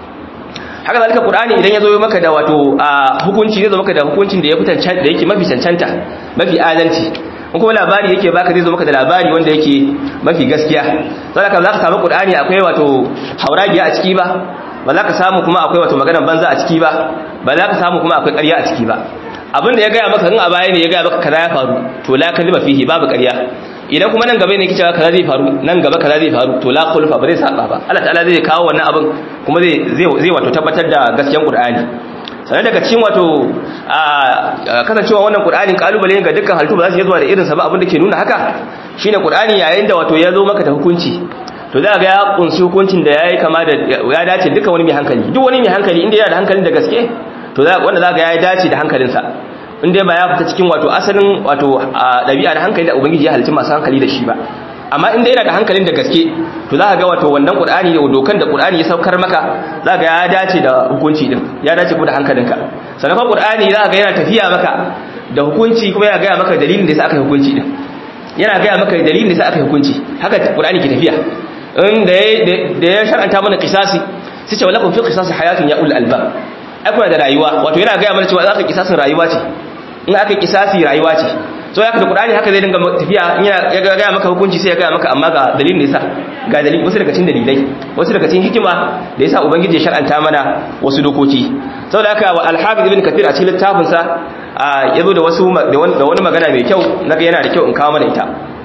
haka zalika qur'ani idan ya zo maka da wato hukunci zai zo maka da hukuncin da ya fitan da yake mafi cancanta mafi adalci in kuma labari yake baka zai zo maka da labari wanda yake mafi gaskiya saboda za ka samu qur'ani akwai wato hauragiya a ciki ba ba za ka samu kuma akwai wato maganar banza a ciki ba ba za ka samu kuma akwai ƙarya a ciki ba abin da ya gaya maka in a baya ne ya gaya maka kaza ya faru to la kalima fihi babu ƙarya idan kuma nan gaba ne kicewa kaza zai faru nan gaba kaza zai faru to la khulfa ba zai saba ba Allah ta'ala zai kawo wannan abin kuma zai zai wato tabbatar da gaskiyar Qur'ani sanan daga cikin wato a kasancewa wannan Qur'anin kalubale ne ga dukkan halittu ba za su yi zuwa da irin sa ba abin da ke nuna haka shine Qur'ani yayin da wato ya zo maka da hukunci to za ga ya kunshi hukuncin da yayi kama da ya dace dukkan wani mai hankali duk wani mai hankali inda yana da hankalin da gaske to za wanda za ga ya dace da hankalinsa in dai ba ya fita cikin wato asalin wato ɗabi'a da hankali da ubangiji ya halicci masu hankali da shi ba amma in dai yana da hankalin da gaske to za ka ga wato wannan qur'ani da dokan da qur'ani ya saukar maka za ka ya dace da hukunci din ya dace ko da hankalinka sannan fa qur'ani za ka ga yana tafiya maka da hukunci kuma yana gaya maka dalilin da yasa aka yi hukunci din yana gaya maka dalilin da yasa aka yi hukunci haka qur'ani ke tafiya in da da ya shar'anta mana qisasi sai ce walakum fi qisasi hayatun ya ul albab ai kuna da rayuwa wato yana gaya mana cewa za ka kisasin rayuwa ce in aka kisasi rayuwa ce so ya ka da qur'ani haka zai dinga tafiya in ya ga maka hukunci sai ya ga maka amma ga dalilin yasa ga dalilin wasu daga cikin dalilai wasu daga cikin hikima da yasa ubangiji ya shar'anta mana wasu dokoki saboda haka wa al-hafiz ibn kathir a cikin littafin sa yazo da wasu da wani magana mai kyau naga yana da kyau in kawo mana ita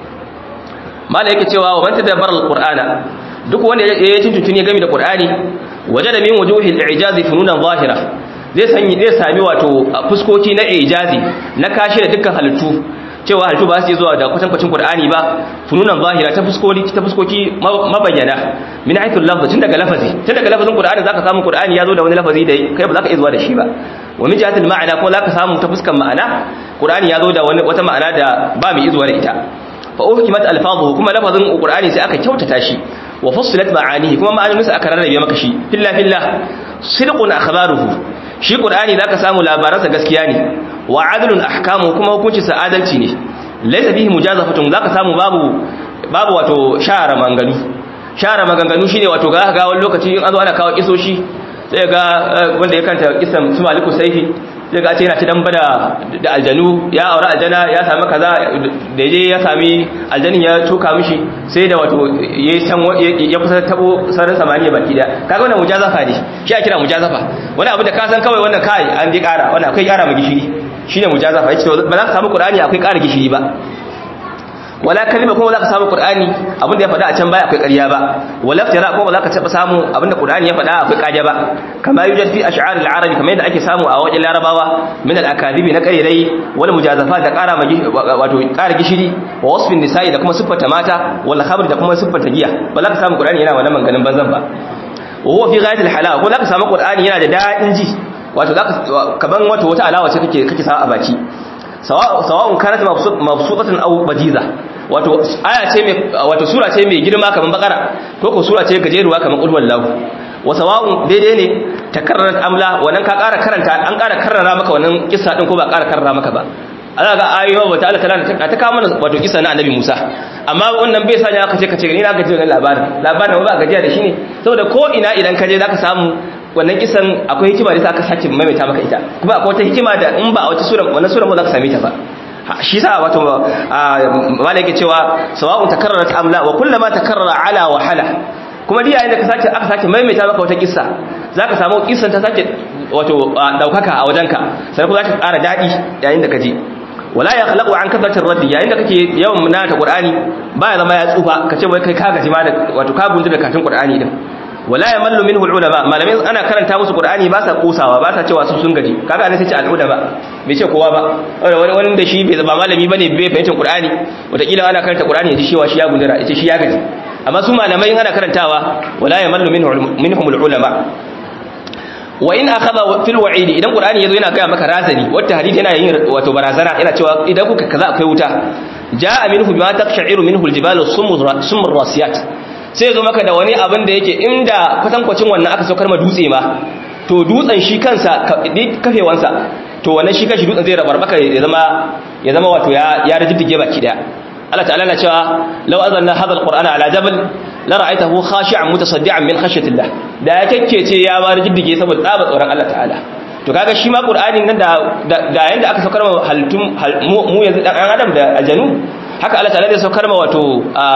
mala yake cewa wa man tadabbara al-qur'ana duk wanda ya tuntuntuni game da qur'ani wajada min wujuhil i'jazi fununan zahira zai sanyi zai sami wato fuskoki na ijazi na kashi da dukkan halittu cewa halittu ba su yi zuwa da kwatankwacin qur'ani ba fununan zahira ta fuskoki ta fuskoki mabayyana min haythu lafz tun daga lafazi tun daga lafazin qur'ani zaka samu qur'ani ya zo da wani lafazi da kai ba zaka iya zuwa da shi ba wa min jihatil ma'ana kuma zaka samu ta fuskan ma'ana qur'ani ya zo da wani wata ma'ana da ba mai zuwa da ita fa uhkimat alfazuhu kuma lafazin qur'ani sai aka kyautata shi wa fussilat ma'anihi kuma ma'anoninsa aka rarrabe maka shi filla filla sidqun akhbaruhu shi qur'ani zaka samu labaransa gaskiya ne wa adlun ahkamu kuma hukunci sa adalci ne laysa bihi mujazafatun zaka samu babu babu wato shara manganu shara maganganu shine wato ga ga wani lokaci in azo ana kawo kisoshi sai ga wanda ya kanta kisan su maliku saifi sai ga ce yana ci damba da da aljanu ya aure aljana ya sami kaza da je ya sami aljanin ya tuka mishi sai da wato ya san ya kusa tabo sararin samaniya baki da kaga wannan mujazafa ne shi a kira mujazafa wani abu da ka san kawai wannan kai an je kara wannan akwai kara mu gishiri shine mujazafa yace ba za ka samu qur'ani akwai kara gishiri ba wala kalima kuma za ka samu qur'ani abinda ya faɗa a can baya akwai ƙarya ba wala tara kuma za ka taɓa samu abinda qur'ani ya faɗa akwai ƙarya ba kama yujad fi ash'ar al-arab kamar yadda ake samu a wajen larabawa min al-akadibi na ƙarirai wal mujazafa da ƙara wato ƙara gishiri wa wasfin nisa'i da kuma siffata mata wal khamr da kuma siffata giya ba za ka samu qur'ani yana wannan manganin banzan ba wa huwa fi ghayat al-halawa ko za ka samu qur'ani yana da daɗin ji wato zaka kaman wato wata alawa ce kake kake sawa a baki sawa'un kanat mabsuqatan aw bajiza wato aya ce mai wato sura ce mai girma kaman bakara ko ko sura ce gajeruwa kaman qul wallahu wa sawa'un daidai ne takarrarat amla wannan ka ƙara karanta an ƙara karrara maka wannan kissa din ko ba ƙara karrara maka ba ana ga ayoyi ba ta alkala ta ta kawo mana wato kissa na annabi Musa amma wannan bai sanya aka ce kace ni na gaji wannan labarin labarin ba gajiya da shi ne saboda ko ina idan ka je zaka samu wannan kisan akwai hikima da aka sake maimaita maka ita kuma akwai wata hikima da in ba a wata sura wannan sura ba za ka same ta ba shi sa wato malaka cewa sawa'un takarrarat amla wa kullama takarrara ala wa hala kuma dai yayin da ka sake aka sake maimaita maka wata kissa zaka samu kissan ta sake wato daukaka a wajenka sai kuma zaka ƙara dadi yayin da ka je wala ya khalaqu an kathratir raddi yayin da kake yawan munata qur'ani baya zama ya tsufa kace wai kai ka gaji ma da wato ka gundu da katin qur'ani din wala yamallu minhu ulama malamai ana karanta musu qur'ani ba sa kosawa ba sa cewa su sun gaji kaga ne sai ce al-ulama bai ce kowa ba wani wani da shi bai zama malami bane bai fahimta qur'ani wataƙila ana karanta qur'ani ya ji cewa shi ya gundura ya ce shi ya gaji amma su malamai ana karantawa wala yamallu minhu minhum ulama wa in akhadha fil wa'id idan qur'ani yazo yana ga maka razani wata hadisi yana yin wato barazana yana cewa idan kuka kaza akwai wuta jaa minhu bima taqsha'iru minhu al-jibalu sumur rasiyat sai zo maka da wani abin da yake inda kwatankwacin wannan aka saukar ma dutse ma to dutsen shi kansa kafewansa to wannan shi kanshi dutsen zai rabar maka ya zama ya zama wato ya ya rajiddige baki daya Allah ta'ala na cewa law azalna hadha alqur'ana ala jabal la ra'aytahu khashi'an mutasaddian min khashyatillah da ya kekkece ya ba rajiddige saboda tsaba tsoron Allah ta'ala to kaga shi ma qur'anin nan da da yanda aka saukar ma halittun mu yanzu dan adam da aljanu haka Allah ta'ala zai saukar ma wato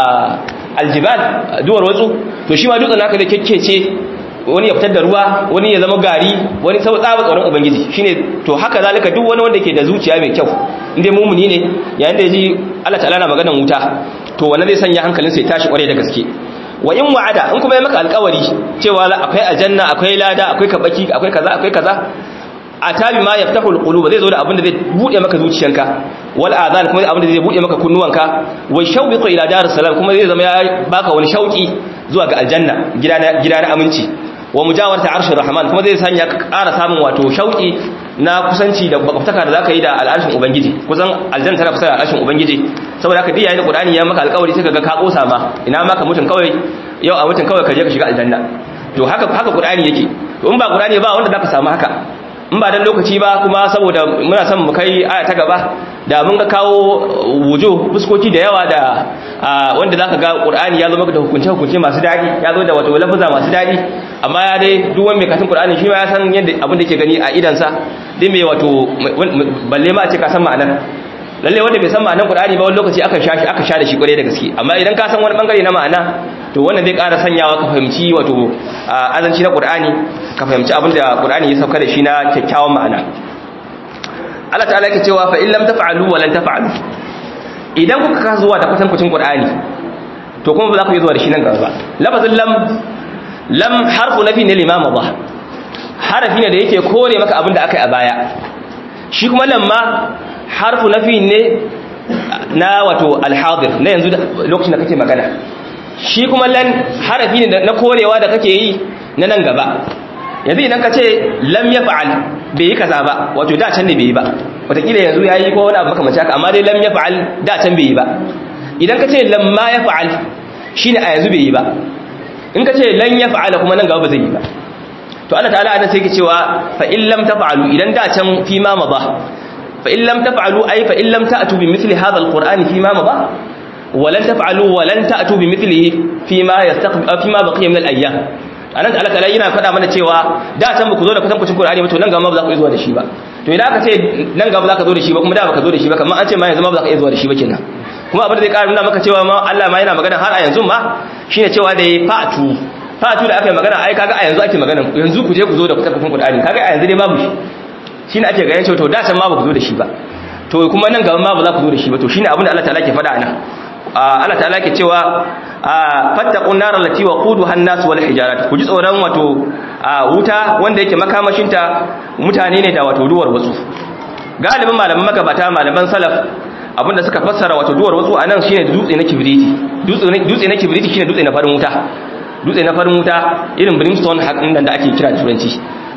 aljibal duwar watsu to shi ma dutsen haka da kekkece wani ya fitar da ruwa wani ya zama gari wani sau tsaba tsoron ubangiji shine to haka zalika duk wani wanda ke da zuciya mai kyau inda mumuni ne yayin da yaji Allah ta'ala na maganar wuta to wannan zai sanya hankalin sa ya tashi kware da gaske wa in wa'ada in kuma ya maka alƙawari cewa akwai aljanna akwai lada akwai kabaki akwai kaza akwai kaza atabi ma yaftahu alqulub zai zo da abin da zai bude maka zuciyanka wal azan kuma abin da zai bude maka kunnuwanka wa shawbiqu ila darus salam kuma zai zama ya baka wani shauki zuwa ga aljanna gida na gida na aminci wa mujawarta arshir rahman kuma zai sanya ka ƙara samun wato shauki na kusanci da bakwataka da zaka yi da al'arshin ubangiji kusan aljanna tana kusa da al'arshin ubangiji saboda haka diyayen da qur'ani ya maka alƙawari sai kaga ka kosa ma ina maka mutun kawai yau a mutun kawai ka je ka shiga aljanna to haka haka qur'ani yake to in ba qur'ani ba wanda zaka samu haka in ba dan lokaci ba kuma saboda muna son mu kai aya ta gaba da mun ga kawo wujo fuskoki da yawa da wanda zaka ga Qur'ani ya zo maka da hukunce hukunce masu dadi ya zo da wato lafuza masu dadi amma ya dai duk wanda mai katin Qur'ani shi ma ya san yadda abin da yake gani a idan sa din mai wato balle ma a ce ka san ma'anar lalle wanda bai san ma'anar Qur'ani ba wani lokaci aka sha shi aka sha da shi kware da gaske amma idan ka san wani bangare na ma'ana to wannan zai ƙara sanyawa ka fahimci wato azanci na Qur'ani ka fahimci abin da Qur'ani ya sauka da shi na kyakkyawan ma'ana Allah ta'ala yake cewa fa in lam taf'alu wa lan taf'alu idan kuka ka zuwa da kwatankwacin Qur'ani to kuma ba za ku yi zuwa da shi nan gaba lafazin lam lam harfu nafi ne limama ba harafi ne da yake kore maka abin da aka yi a baya shi kuma lamma harfu nafi ne na wato alhadir na yanzu lokacin da kake magana shi kuma lan harafi ne na korewa da kake yi na nan gaba yanzu idan ka ce lam ya fa'al bai yi kaza ba wato da can ne bai yi ba watakila yanzu ya yi ko wani abu makamanci haka amma dai lam ya fa'al da can bai yi ba idan ka ce lam ma ya fa'al shi ne a yanzu bai yi ba in ka ce lan ya fa'ala kuma nan gaba ba zai yi ba to Allah ta'ala ana sai ke cewa fa in lam taf'alu idan da can fi ma ba fa in lam taf'alu ay fa in lam ta'tu bi mithli hadha alqur'ani fi ma ba ولن تفعلوا ولن تأتوا بمثله فيما يستقبل فيما بقي من الايام anan Allah ta'ala yana faɗa mana cewa da can ku zo da kusan kucin Qur'ani ba to nan gaba ba za ku zuwa da shi ba to idan aka ce nan gaba za ka zo da shi ba kuma da baka zo da shi ba kamar an ce ma yanzu ma ba za ka zuwa da shi ba kenan kuma abin da zai ƙara nuna maka cewa ma Allah ma yana magana har a yanzu ma shine cewa da fatu fatu da aka yi magana ai kaga a yanzu ake magana yanzu ku je ku zo da kusan kucin Qur'ani kaga a yanzu dai babu shi shine ake ganin cewa to da can ma ba ku zo da shi ba to kuma nan gaba ma ba za ku zo da shi ba to shine abin da Allah ta'ala ke faɗa anan Allah ta'ala ke cewa fattaqun nar allati waquduha an-nas wal hijarat ku ji tsoron wato wuta wanda yake makamashinta mutane ne da wato duwar wasu galibin malaman magabata malaman salaf abinda suka fassara wato duwar wasu anan shine dutse na kibriti dutse na kibriti shine dutse na farin wuta dutse na farin wuta irin brimstone hakan da ake kira turanci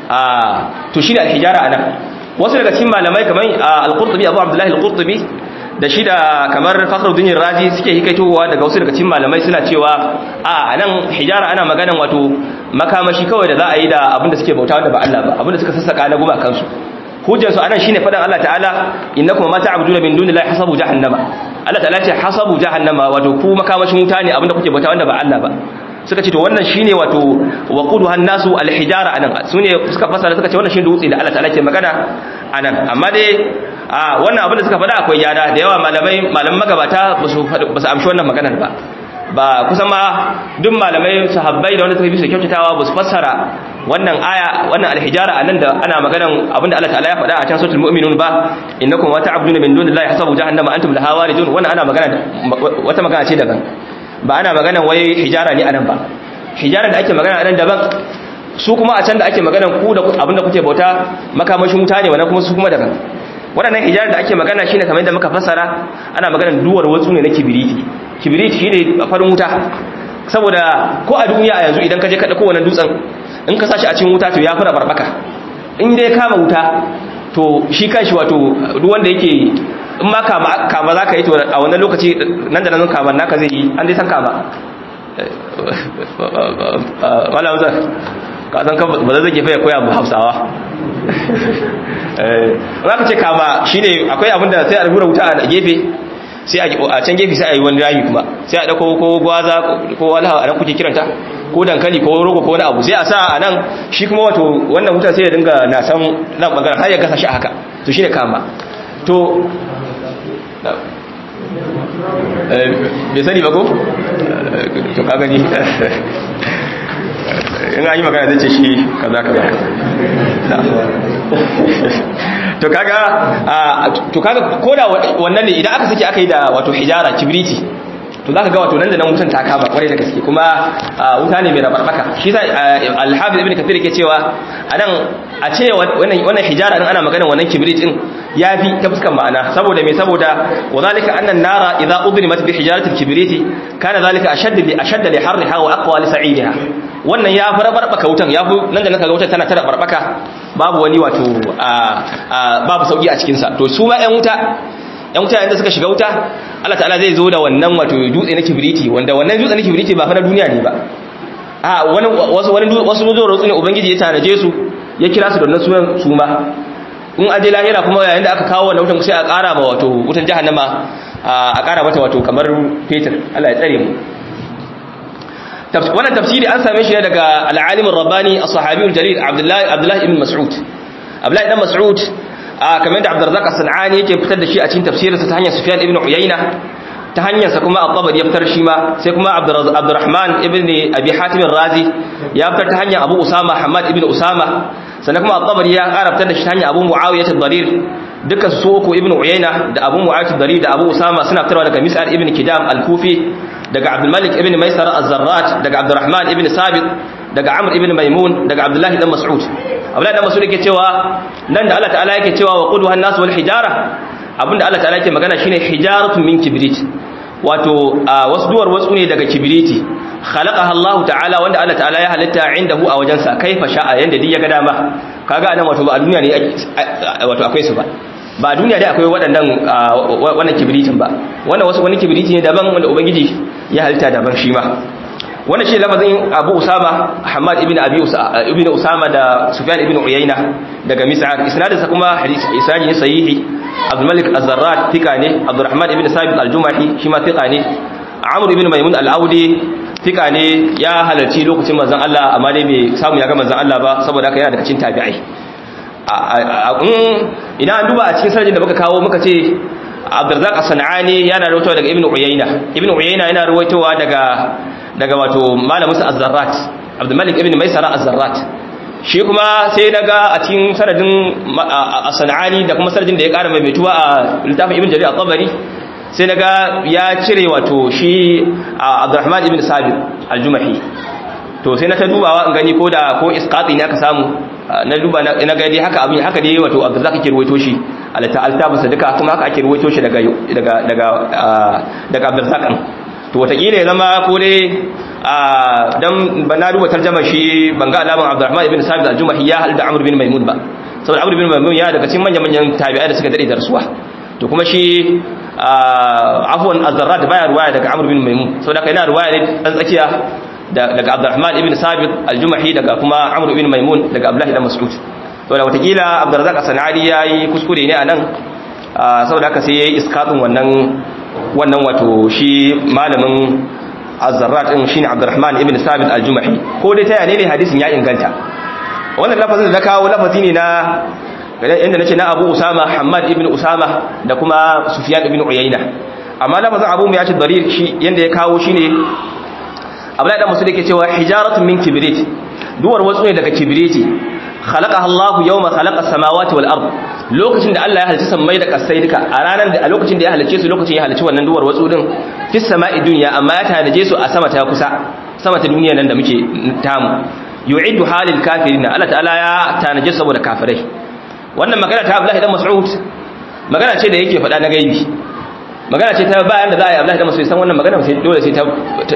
a to shine al-hijara anan wasu daga cikin malamai kamar al-qurtubi abu abdullahi al-qurtubi da shi da kamar fakhruddin razi suke hikaitowa daga wasu daga cikin malamai suna cewa a nan hijara ana maganan wato makamashi kawai da za a yi da abinda suke bauta wanda ba Allah ba abinda suka sassaka na guma kansu hujjar su anan shine fadan Allah ta'ala innakum ma ta'buduna min dunillahi hasabu jahannama Allah ta'ala ce hasabu jahannama wato ku makamashin wuta ne abinda kuke bauta wanda ba Allah ba suka ce to wannan shine wato waquduhan nasu alhijara anan sune suka fasara suka ce wannan shine dutse da Allah ta'ala ke magana anan amma dai a wannan abin da suka faɗa akwai yada da yawa malamai malaman magabata ba su amshi wannan maganar ba ba kusan ma duk malamai sahabbai da wanda suka bi su kyautatawa ba su fassara wannan aya wannan alhijara anan da ana maganan abinda Allah ta'ala ya faɗa a can suratul mu'minun ba innakum wa ta'buduna min dunillahi hasabu jahannama antum laha waridun wannan ana magana wata magana ce daban ba ana maganan wai hijara ne anan ba hijara da ake magana anan daban su kuma a can da ake maganan ku da abinda kuke bauta makamashin wuta ne wannan kuma su kuma daban waɗannan hijar da ake magana shine kamar yadda muka fassara ana maganar duwar watsu ne na kibiriti kibiriti shine farin wuta saboda ko a duniya a yanzu idan ka je ka dauko wannan dutsen in ka sashi a cikin wuta to ya fara barbaka in dai kama wuta to shi kanshi wato duk wanda yake in ma kama kama zaka yi to a wannan lokaci nan da nan kama naka zai yi an dai san kama wala wazar ka san ka ba zai gefe ya koya mu hausawa za ka ce kama shi ne akwai abinda sai a rubura wuta a gefe sai a can gefe sai a yi wani rami kuma sai a ɗauko ko gwaza ko walha a nan kuke kiranta ko dankali ko rogo ko wani abu sai a sa a nan shi kuma wato wannan wuta sai ya dinga na san nan ɓangaren har ya gasa shi haka to shi ne kama to bai sani ba ko? to ka gani in an yi magana zai ce shi kaza kaza to kaga to kaga koda wannan ne idan aka saki aka yi da wato hijara kibriti to zaka ga wato nan da nan wutan ta kama kwarai da gaske kuma wuta ne mai rabarbaka shi sai al-hafiz ibn kathir yake cewa anan a ce wannan wannan hijara din ana magana wannan kibrit din yafi ta fuskan ma'ana saboda me saboda wadhalika anna an-nara idha udrimat bi hijarati al-kibrit kana zalika ashadd li ashadd li harriha wa aqwa li sa'idiha wannan ya fara barbaka wutan ya fi nan da nan kaga wutan tana tara barbaka babu wani wato babu sauki a cikin sa to su ma ƴan wuta ƴan wuta yanda suka shiga wuta Allah ta'ala zai zo da wannan wato dutse na kibriti wanda wannan dutse na kibriti ba fa na duniya ne ba a wani wasu wani wasu zo rutsu ne ubangiji ya tanaje su ya kira su da wannan sunan su ma in aje lahira kuma yayin da aka kawo wannan wutan sai a ƙara ma wato wutan jahannama a ƙara mata wato kamar fetur Allah ya tsare mu wannan tafsiri an same shi ne daga al-alim ar-rabbani as-sahabi al-jalil Abdullah Abdullah ibn Mas'ud Abdullah ibn Mas'ud kamar da Abdurrazzaq as-Sanani yake fitar da shi a cikin tafsirinsa ta hanyar Sufyan ibn Uyayna ta hanyar sa kuma At-Tabari ya fitar shi ma sai kuma Abdurrahman ibn Abi Hatim ar-Razi ya fitar ta hanyar Abu Usama Hamad ibn Usama sannan kuma At-Tabari ya ƙara fitar da shi ta hanyar Abu Muawiyah ad-Darir dukkan su uku ibn Uyayna da Abu Muawiyah ad-Darir da Abu Usama suna fitarwa daga Mis'ar ibn Kidam al-Kufi daga Abdul Malik ibn Maisara az-Zarrat daga Abdurrahman ibn Sabit daga Amr ibn Maimun daga Abdullah ibn Mas'ud Abdullah ibn Mas'ud yake cewa nan da Allah ta'ala yake cewa wa quduhan nas wal hijara abinda Allah ta'ala yake magana shine hijaratun min kibrit wato wasu duwar wasu ne daga kibriti khalaqaha Allah ta'ala wanda Allah ta'ala ya halitta indahu a wajensa kaifa sha'a yanda duk ya ga dama kaga anan wato ba a duniya ne wato akwai su ba ba a duniya dai akwai waɗannan wannan kibritin ba wannan wasu wani kibriti ne daban wanda ubangiji ya halitta daban shi ma wannan shi lafazin Abu Usama Hamad ibn Abi ibn Usama da Sufyan ibn Uyayna daga Mis'ar isnadin sa kuma hadisi isnadi ne sahihi Abdul Malik Az-Zarrat tika ne Abdurrahman ibn Sabit Al-Jumahi shi ma tika ne Amr ibn Maimun Al-Audi tika ne ya halarci lokacin manzon Allah amma dai bai samu ya ga manzon Allah ba saboda haka yana daga cikin tabi'ai idan an duba a cikin sanadin da muka kawo muka ce Abdurrazzaq As-Sanani yana rawaitowa daga Ibn Uyayna Ibn Uyayna yana rawaitowa daga daga wato malamin sa Az-Zarrat Abdul Malik ibn Maisara Az-Zarrat shi kuma sai naga a cikin sanadin As-Sanani da kuma sanadin da ya ƙara maimaituwa a littafin Ibn Jarir At-Tabari sai naga ya cire wato shi Abdurrahman ibn Sabit Al-Jumahi to sai na ta dubawa in gani ko da ko isqati ne aka samu na duba na ga dai haka abin haka dai wato Abdurrazzaq ke ruwaito shi altabinsa duka kuma haka ake ruwaito shi daga daga daga daga Abdurrazzaq to wataƙila ya zama ko dai dan ban na duba tarjama shi ban ga alaman Abdurrahman ibn Sabit al-Jumahi ya halda Amr bin Maimun ba saboda Amr bin Maimun ya daga cikin manyan manyan tabi'ai da suka dade da rasuwa to kuma shi afwan az-Zarrat baya ruwaya daga Amr bin Maimun saboda kai na ruwaya ne dan tsakiya daga Abdurrahman ibn Sabit al-Jumahi daga kuma Amr ibn Maimun daga Abdullah ibn Mas'ud saboda watakila Abdurrazzaq as-Sanadi yayi kuskure ne anan saboda haka sai yayi iskatun wannan wannan wato shi malamin az-zarrat din shine Abdurrahman ibn Sabit al-Jumahi ko dai ta yane ne hadisin ya inganta wannan lafazin da kawo lafazi ne na inda nace na Abu Usama Hammad ibn Usama da kuma Sufyan ibn Uyayna amma lafazin Abu Mu'ayyid Darir shi yanda ya kawo shine Abdullahi dan Musa yake cewa hijaratun min kibrit duwar wasu ne daga kibriti khalaqaha Allah yawma khalaqa as-samawati wal ard lokacin da Allah ya halicci sammai da kasai duka a ranar da a lokacin da ya halicce su lokacin ya halicci wannan duwar watsu din fis sama'i dunya amma ya tanaje su a sama ta kusa sama ta duniya nan da muke tamu yu'iddu halil kafirin Allah ta'ala ya tanaje su saboda kafirai wannan magana ta Abdullahi dan Mas'ud magana ce da yake faɗa na gaibi magana ce ta bayan da za a yi Abdullahi dan Mas'ud san wannan magana sai dole sai ta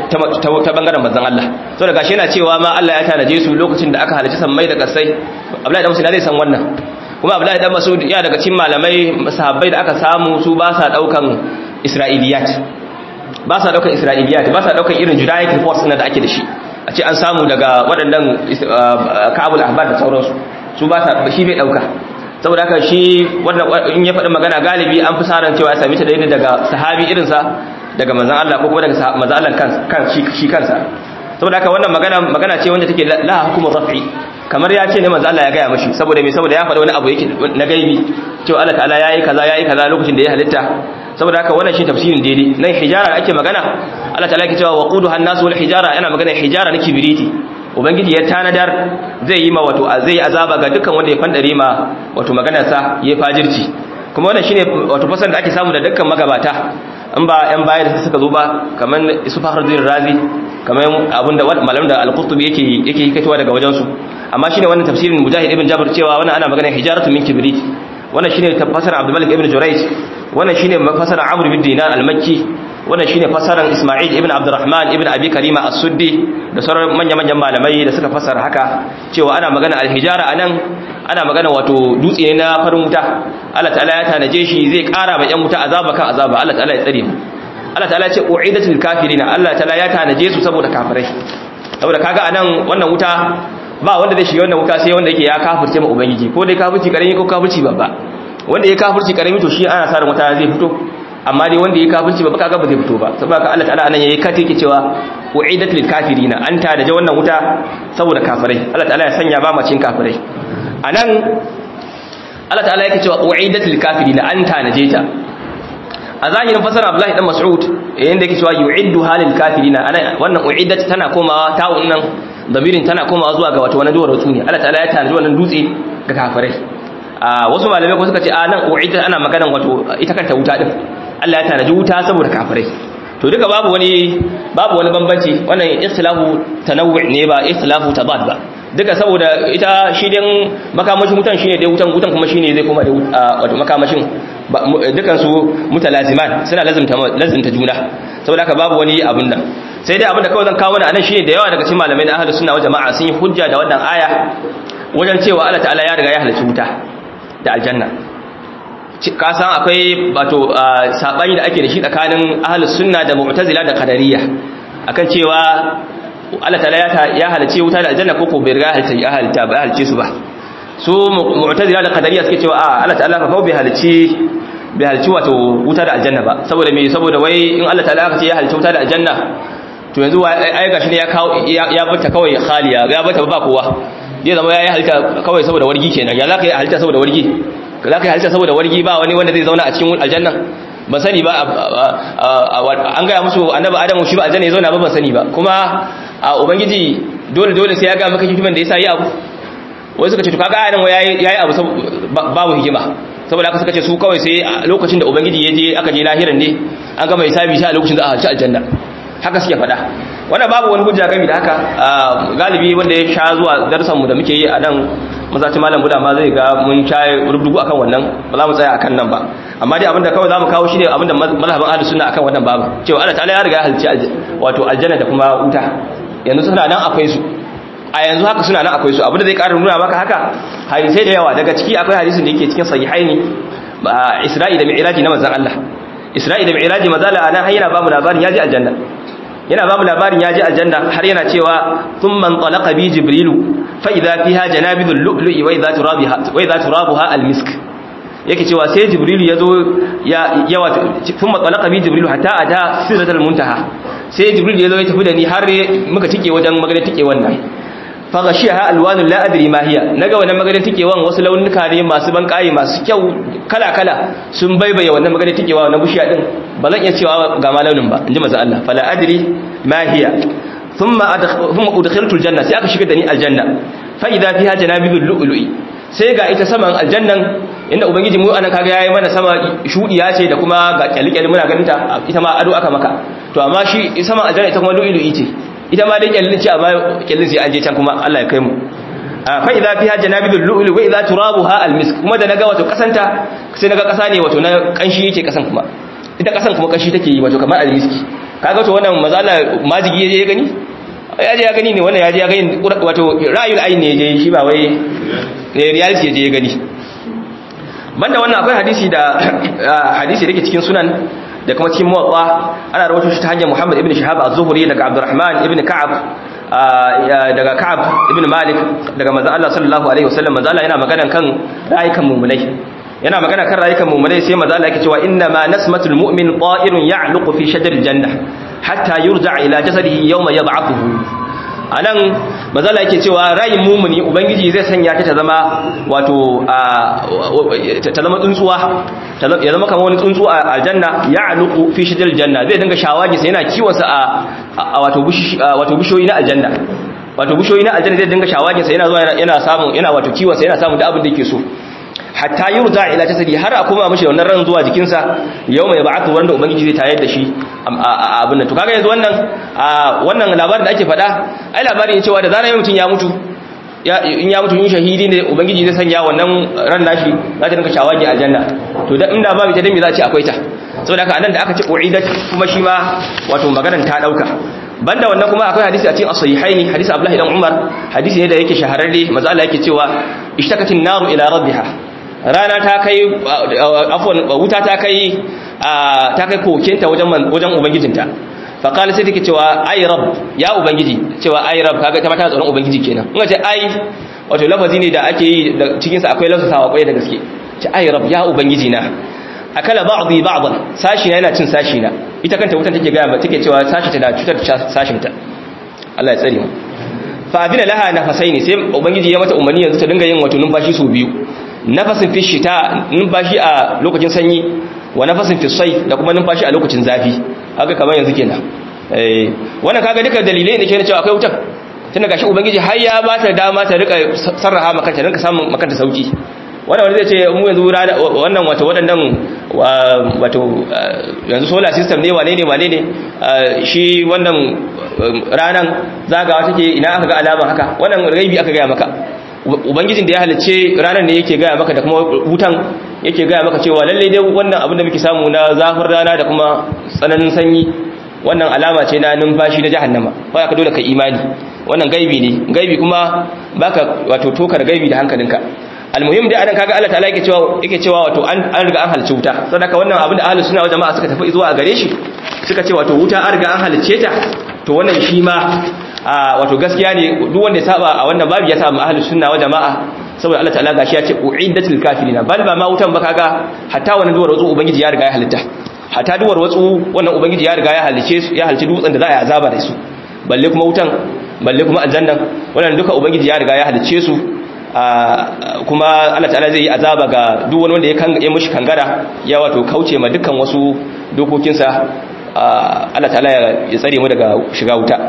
ta bangaren manzon Allah saboda gashi yana cewa ma Allah ya tanaje su lokacin da aka halicci sammai da kasai Abdullahi dan Mas'ud zai san wannan kuma Abdullahi dan Mas'ud ya daga cikin malamai sahabbai da aka samu su ba sa daukan Isra'iliyat ba sa daukan Isra'iliyat ba sa daukan irin Judaic reports da ake da shi a ce an samu daga waɗannan Kabul Ahbar da sauransu su ba sa shi bai dauka saboda haka shi wanda in ya faɗi magana galibi an fi saran cewa ya sami ta daidai daga sahabi irinsa daga manzon Allah ko kuma daga manzon Allah kan shi kansa saboda haka wannan magana magana ce wanda take la hukumu raf'i kamar ya ce ne manzo Allah ya gaya mashi saboda me saboda ya faɗa wani abu yake na gaibi cewa Allah ta'ala yayi kaza yayi kaza lokacin da ya halitta saboda haka wannan shi tafsirin daidai nan hijara ake magana Allah ta'ala yake cewa waquduha an-nas wal hijara yana magana hijara na kibiriti ubangiji ya tanadar zai yi ma wato zai azaba ga dukkan wanda ya fandare ma wato maganar sa ya fajirci kuma wannan shine wato fasan da ake samu da dukkan magabata in ba yan baya da suka zo ba kamar Yusuf Fakhruddin Razi kamar abinda malamin da Al-Qurtubi yake yake hikatowa daga wajen su amma shine wannan tafsirin Mujahid ibn Jabr cewa wannan ana magana hijaratu min kibrit wannan shine tafsirin Abdul Malik ibn Jurayj wannan shine tafsirin Amr ibn Dinar al-Makki wannan shine fasaran Isma'il ibn Abdurrahman ibn Abi Karima as-Suddi da sauran manya-manyan malamai da suka fasara haka cewa ana magana al-hijara anan ana magana wato dutse ne na farin wuta Allah ta'ala ya tanaje shi zai kara ma yan wuta azaba kan azaba Allah ta'ala ya tsare mu Allah ta'ala ya ce u'idatul kafirina Allah ta'ala ya tanaje su saboda kafirai saboda kaga anan wannan wuta ba wanda zai shiga wannan wuta sai wanda yake ya kafirce ma ubangiji ko dai kafirci karami ko kafirci babba wanda ya kafirci karami to shi ana sa ran wuta zai fito amma dai wanda ya kafirci babba kaga ba zai fito ba saboda ka Allah ta'ala anan yayi kati yake cewa u'idat lil kafirina an ta da wannan wuta saboda kafirai Allah ta'ala ya sanya ba macin kafirai anan Allah ta'ala yake cewa u'idat lil kafirina an ta naje ta a zahirin fasara Abdullahi dan Mas'ud yayin da yake cewa yu'iddu halil kafirina ana wannan u'idat tana komawa ta'un nan damirin tana komawa zuwa ga wato wani duwar wasu ne Allah ta'ala ya tanaji wannan dutse ga kafirai a wasu malamai ko suka ce a nan u'idat ana maganan wato ita kanta wuta din Allah ya tanaji wuta saboda kafirai to duka babu wani babu wani bambanci wannan ikhtilafu tanawwu ne ba ikhtilafu tabad ba duka saboda ita shi din makamashin wutan shine dai wutan wutan kuma shine zai koma da wato makamashin dukan su mutalaziman suna lazimta lazimta juna saboda haka babu wani abun nan sai dai abin da kawai zan kawo mana anan shine da yawa daga cikin malamai na ahlus sunna wal jamaa sun yi hujja da wannan aya wajen cewa Allah ta'ala ya riga ya halarci wuta da aljanna ka san akwai wato sabani da ake da shi tsakanin ahlus sunna da mu'tazila da qadariyya akan cewa Allah ta'ala ya halarci wuta da aljanna ko ko bai riga ya halarta ba halarce su ba su mu'tazila da qadariyya suke cewa a Allah ta'ala fa bai halarci bai halarci wato wuta da aljanna ba saboda me saboda wai in Allah ta'ala ya ce ya halarci wuta da aljanna to yanzu ai gashi ne ya kawo ya bata kawai khaliya ya bata ba kowa zai zama ya yi halitta kawai saboda wargi kenan ya za ka yi halitta saboda wargi za ka yi halitta saboda wargi ba wani wanda zai zauna a cikin aljanna ban sani ba an gaya musu annabi adamu shi ba aljanna ya zauna ba ban sani ba kuma a ubangiji dole dole sai ya ga maka hikiman da yasa yi abu wai suka ce to kaga ayan yayi yayi abu babu hikima saboda haka suka ce su kawai sai lokacin da ubangiji ya je aka je lahiran ne an gama hisabi shi a lokacin da aka ci aljanna haka suke faɗa wannan babu wani hujja gami da haka galibi wanda ya sha zuwa darsanmu da muke yi a nan mazaci malam buda ma zai ga mun sha rubdugu akan wannan ba za mu tsaya akan nan ba amma dai abinda kawai za mu kawo shi ne abinda mazhabin ahlus sunna akan wannan babu cewa Allah ta'ala ya riga ya halci wato aljanna da kuma wuta yanzu suna nan akwai su a yanzu haka suna nan akwai su abinda zai ƙara nuna maka haka hadisai da yawa daga ciki akwai hadisin da yake cikin sahihaini Isra'i da Mi'raji na manzon Allah Isra'i da Mi'raji mazala anan har yana ba mu labarin yaji aljanna yana ba mu labarin yaji aljanna har yana cewa thumma talaqa bi jibrilu fa idha fiha janabidul lu'lu'i wa idha turabiha wa idha turabuha almisk yake cewa sai jibrilu yazo ya yawa thumma talaqa bi jibrilu hatta ata siratal muntaha sai jibrilu yazo ya tafi da ni har muka tike wajen magana tike wannan fa gashiha alwanun la adri ma hiya naga wannan magana tikewan wasu launuka ne masu ban kai masu kyau kala kala sun baibaye wannan magana tikewa na bushiya din ba zan iya cewa ga ma launin ba inji manzo Allah fala adri ma hiya thumma thumma udkhiltu aljanna sai aka shiga da ni aljanna fa idha fiha janabibul lu'lu'i sai ga ita saman aljannan inda ubangiji mu anan kaga yayi mana sama shudiya ce da kuma ga kyalkyali muna ganin ta ita ma ado aka maka to amma shi saman aljanna ita kuma lu'lu'i ce ita ma dai kyallin ce amma kyallin sai an je can kuma Allah ya kai mu fa idza fiha janabidul lu'lu wa idza turabuha almisk kuma da naga wato kasanta sai naga kasa ne wato na kanshi yake kasan kuma ita kasan kuma kanshi take yi wato kamar almiski kaga to wannan mazala majigi yaje ya gani yaje ya gani ne wannan yaje ya gani wato ra'ayul ayn ne yaje shi ba wai reality yaje ya gani banda wannan akwai hadisi da hadisi dake cikin sunan da kuma cikin muwatta ana rawaito shi ta hanyar Muhammad ibn Shihab az-Zuhri daga Abdurrahman ibn Ka'ab daga Ka'ab ibn Malik daga manzo Allah sallallahu alaihi wasallam manzo Allah yana magana kan rayukan mu'minai yana magana kan rayukan mu'minai sai manzo Allah yake cewa inna ma nasmatul mu'min ta'irun ya'luqu fi shajaril janna hatta yurja ila jasadihi yawma yad'afuhu anan manzo Allah yake cewa rayin mu'mini ubangiji zai sanya ta ta zama wato ta zama tsuntsuwa ya zama kamar wani tsuntsu a aljanna ya aluku fi shidal janna zai dinga shawagi sai yana kiwon sa a wato wato bishoyi na aljanna wato bishoyi na aljanna zai dinga shawagi sai yana zuwa yana samu yana wato kiwon sa yana samu da abin da yake so hatta yurza ila jasadi har a koma mishi wannan ran zuwa jikin sa yau mai ba'atu wanda ubangiji zai tayar da shi a abin nan to kaga yanzu wannan wannan labarin da ake faɗa ai labarin cewa da zarar mutum ya mutu in ya mutu yin shahidi ne ubangiji zai sanya wannan ran nashi za ta dinka shawagi aljanna to da inda babu ta dami za a ce akwai ta saboda haka anan da aka ce uidat kuma shi ma wato maganar ta dauka banda wannan kuma akwai hadisi a cikin as-sahihaini hadisi Abdullah ibn Umar hadisi ne da yake shahararre manzo Allah yake cewa ishtakatin naru ila rabbiha rana ta kai afwan wuta ta kai ta kai kokenta wajen wajen ubangijinta faƙali sai take cewa ai rab ya ubangiji cewa ai rab kaga ta mata tsoron ubangiji kenan in ce ai wato lafazi ne da ake yi da cikin sa akwai lafasawa kwaye da gaske ce ai rab ya ubangiji na akala ba'dhi ba'dhan sashi na yana cin sashi na ita kanta wutan take ga take cewa sashi ta da cutar sashin ta Allah ya tsare mu fa adina laha nafasaini sai ubangiji ya mata umarni yanzu ta dinga yin wato numfashi su biyu nafasin fi shita numfashi a lokacin sanyi wa nafasin fi sai da kuma numfashi a lokacin zafi haka kamar yanzu kenan eh wannan kaga duka dalilai ne ke cewa akwai wutar tun daga shi ubangiji har ya ba ta dama ta rika sarraha maka ta rinka samun maka sauki wannan wani zai ce mu yanzu wannan wato waɗannan wato yanzu solar system ne wane ne wane ne shi wannan ranan zagawa take ina aka ga alama haka wannan gaibi aka gaya maka ubangijin da ya halicce ranar ne yake gaya maka da kuma wutan yake gaya maka cewa lalle dai wannan abin da muke samu na zafin rana da kuma tsananin sanyi wannan alama ce na numfashi na jahannama ba ka dole ka imani wannan gaibi ne gaibi kuma baka wato tokar gaibi da hankalinka almuhim dai anan kaga Allah ta'ala yake cewa yake cewa wato an an riga an halce wuta saboda wannan abin da ahlus sunna wal jama'a suka tafi zuwa gare shi suka ce wato wuta an riga an halce ta to wannan shi ma wato gaskiya ne duk wanda ya saba a wannan babu ya saba ahlus sunna wal jama'a saboda Allah ta'ala gashi ya ce uiddatul kafirina bal ba ma wutan ba kaga hatta wannan duwar watsu ubangiji ya riga ya halitta hatta duwar watsu wannan ubangiji ya riga ya halice su ya halice dutsen da za a yi azaba da su balle kuma wutan balle kuma aljannan wannan duka ubangiji ya riga ya halice su kuma Allah ta'ala zai yi azaba ga duk wani wanda ya kan ya mushi kangara ya wato kauce ma dukkan wasu dokokinsa Allah ta'ala ya tsare mu daga shiga wuta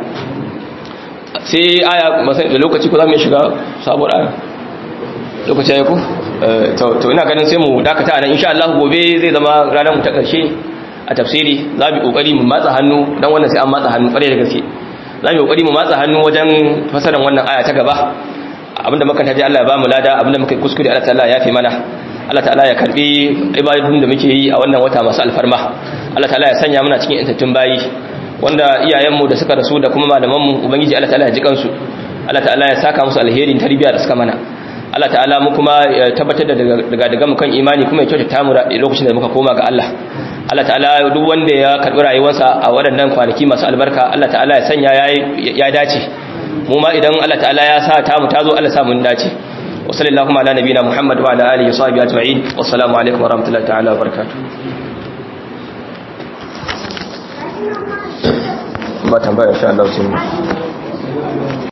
sai aya da lokaci ko za mu yi shiga sabuwar aya lokaci ya ku to ina ganin sai mu dakata nan insha Allah gobe zai zama ranar mu ta karshe a tafsiri za mu kokari mu matsa hannu dan wannan sai an matsa hannu kware da gaske za mu kokari mu matsa hannu wajen fasaran wannan aya ta gaba abinda muka taji Allah ya ba mu lada abinda muka kuskure Allah ta'ala ya fi mana Allah ta'ala ya karbi ibadun da muke yi a wannan wata masu alfarma Allah ta'ala ya sanya muna cikin intattun bayi wanda iyayenmu da suka rasu da kuma malamanmu ubangiji Allah ta'ala ya ji kansu Allah ta'ala ya saka musu alherin tarbiyya da suka mana Allah ta'ala mu kuma ya tabbatar da daga daga mu kan imani kuma ya kyautata mu lokacin da muka koma ga Allah Allah ta'ala duk wanda ya karbi rayuwarsa a waɗannan kwanaki masu albarka Allah ta'ala ya sanya ya dace mu ma idan Allah ta'ala ya sa ta mu tazo Allah sa mun dace wa sallallahu ala nabiyina Muhammad wa ala alihi wa sahbihi ajma'in wassalamu alaikum wa rahmatullahi ta'ala wa barakatuh ba tambaya insha Allah sai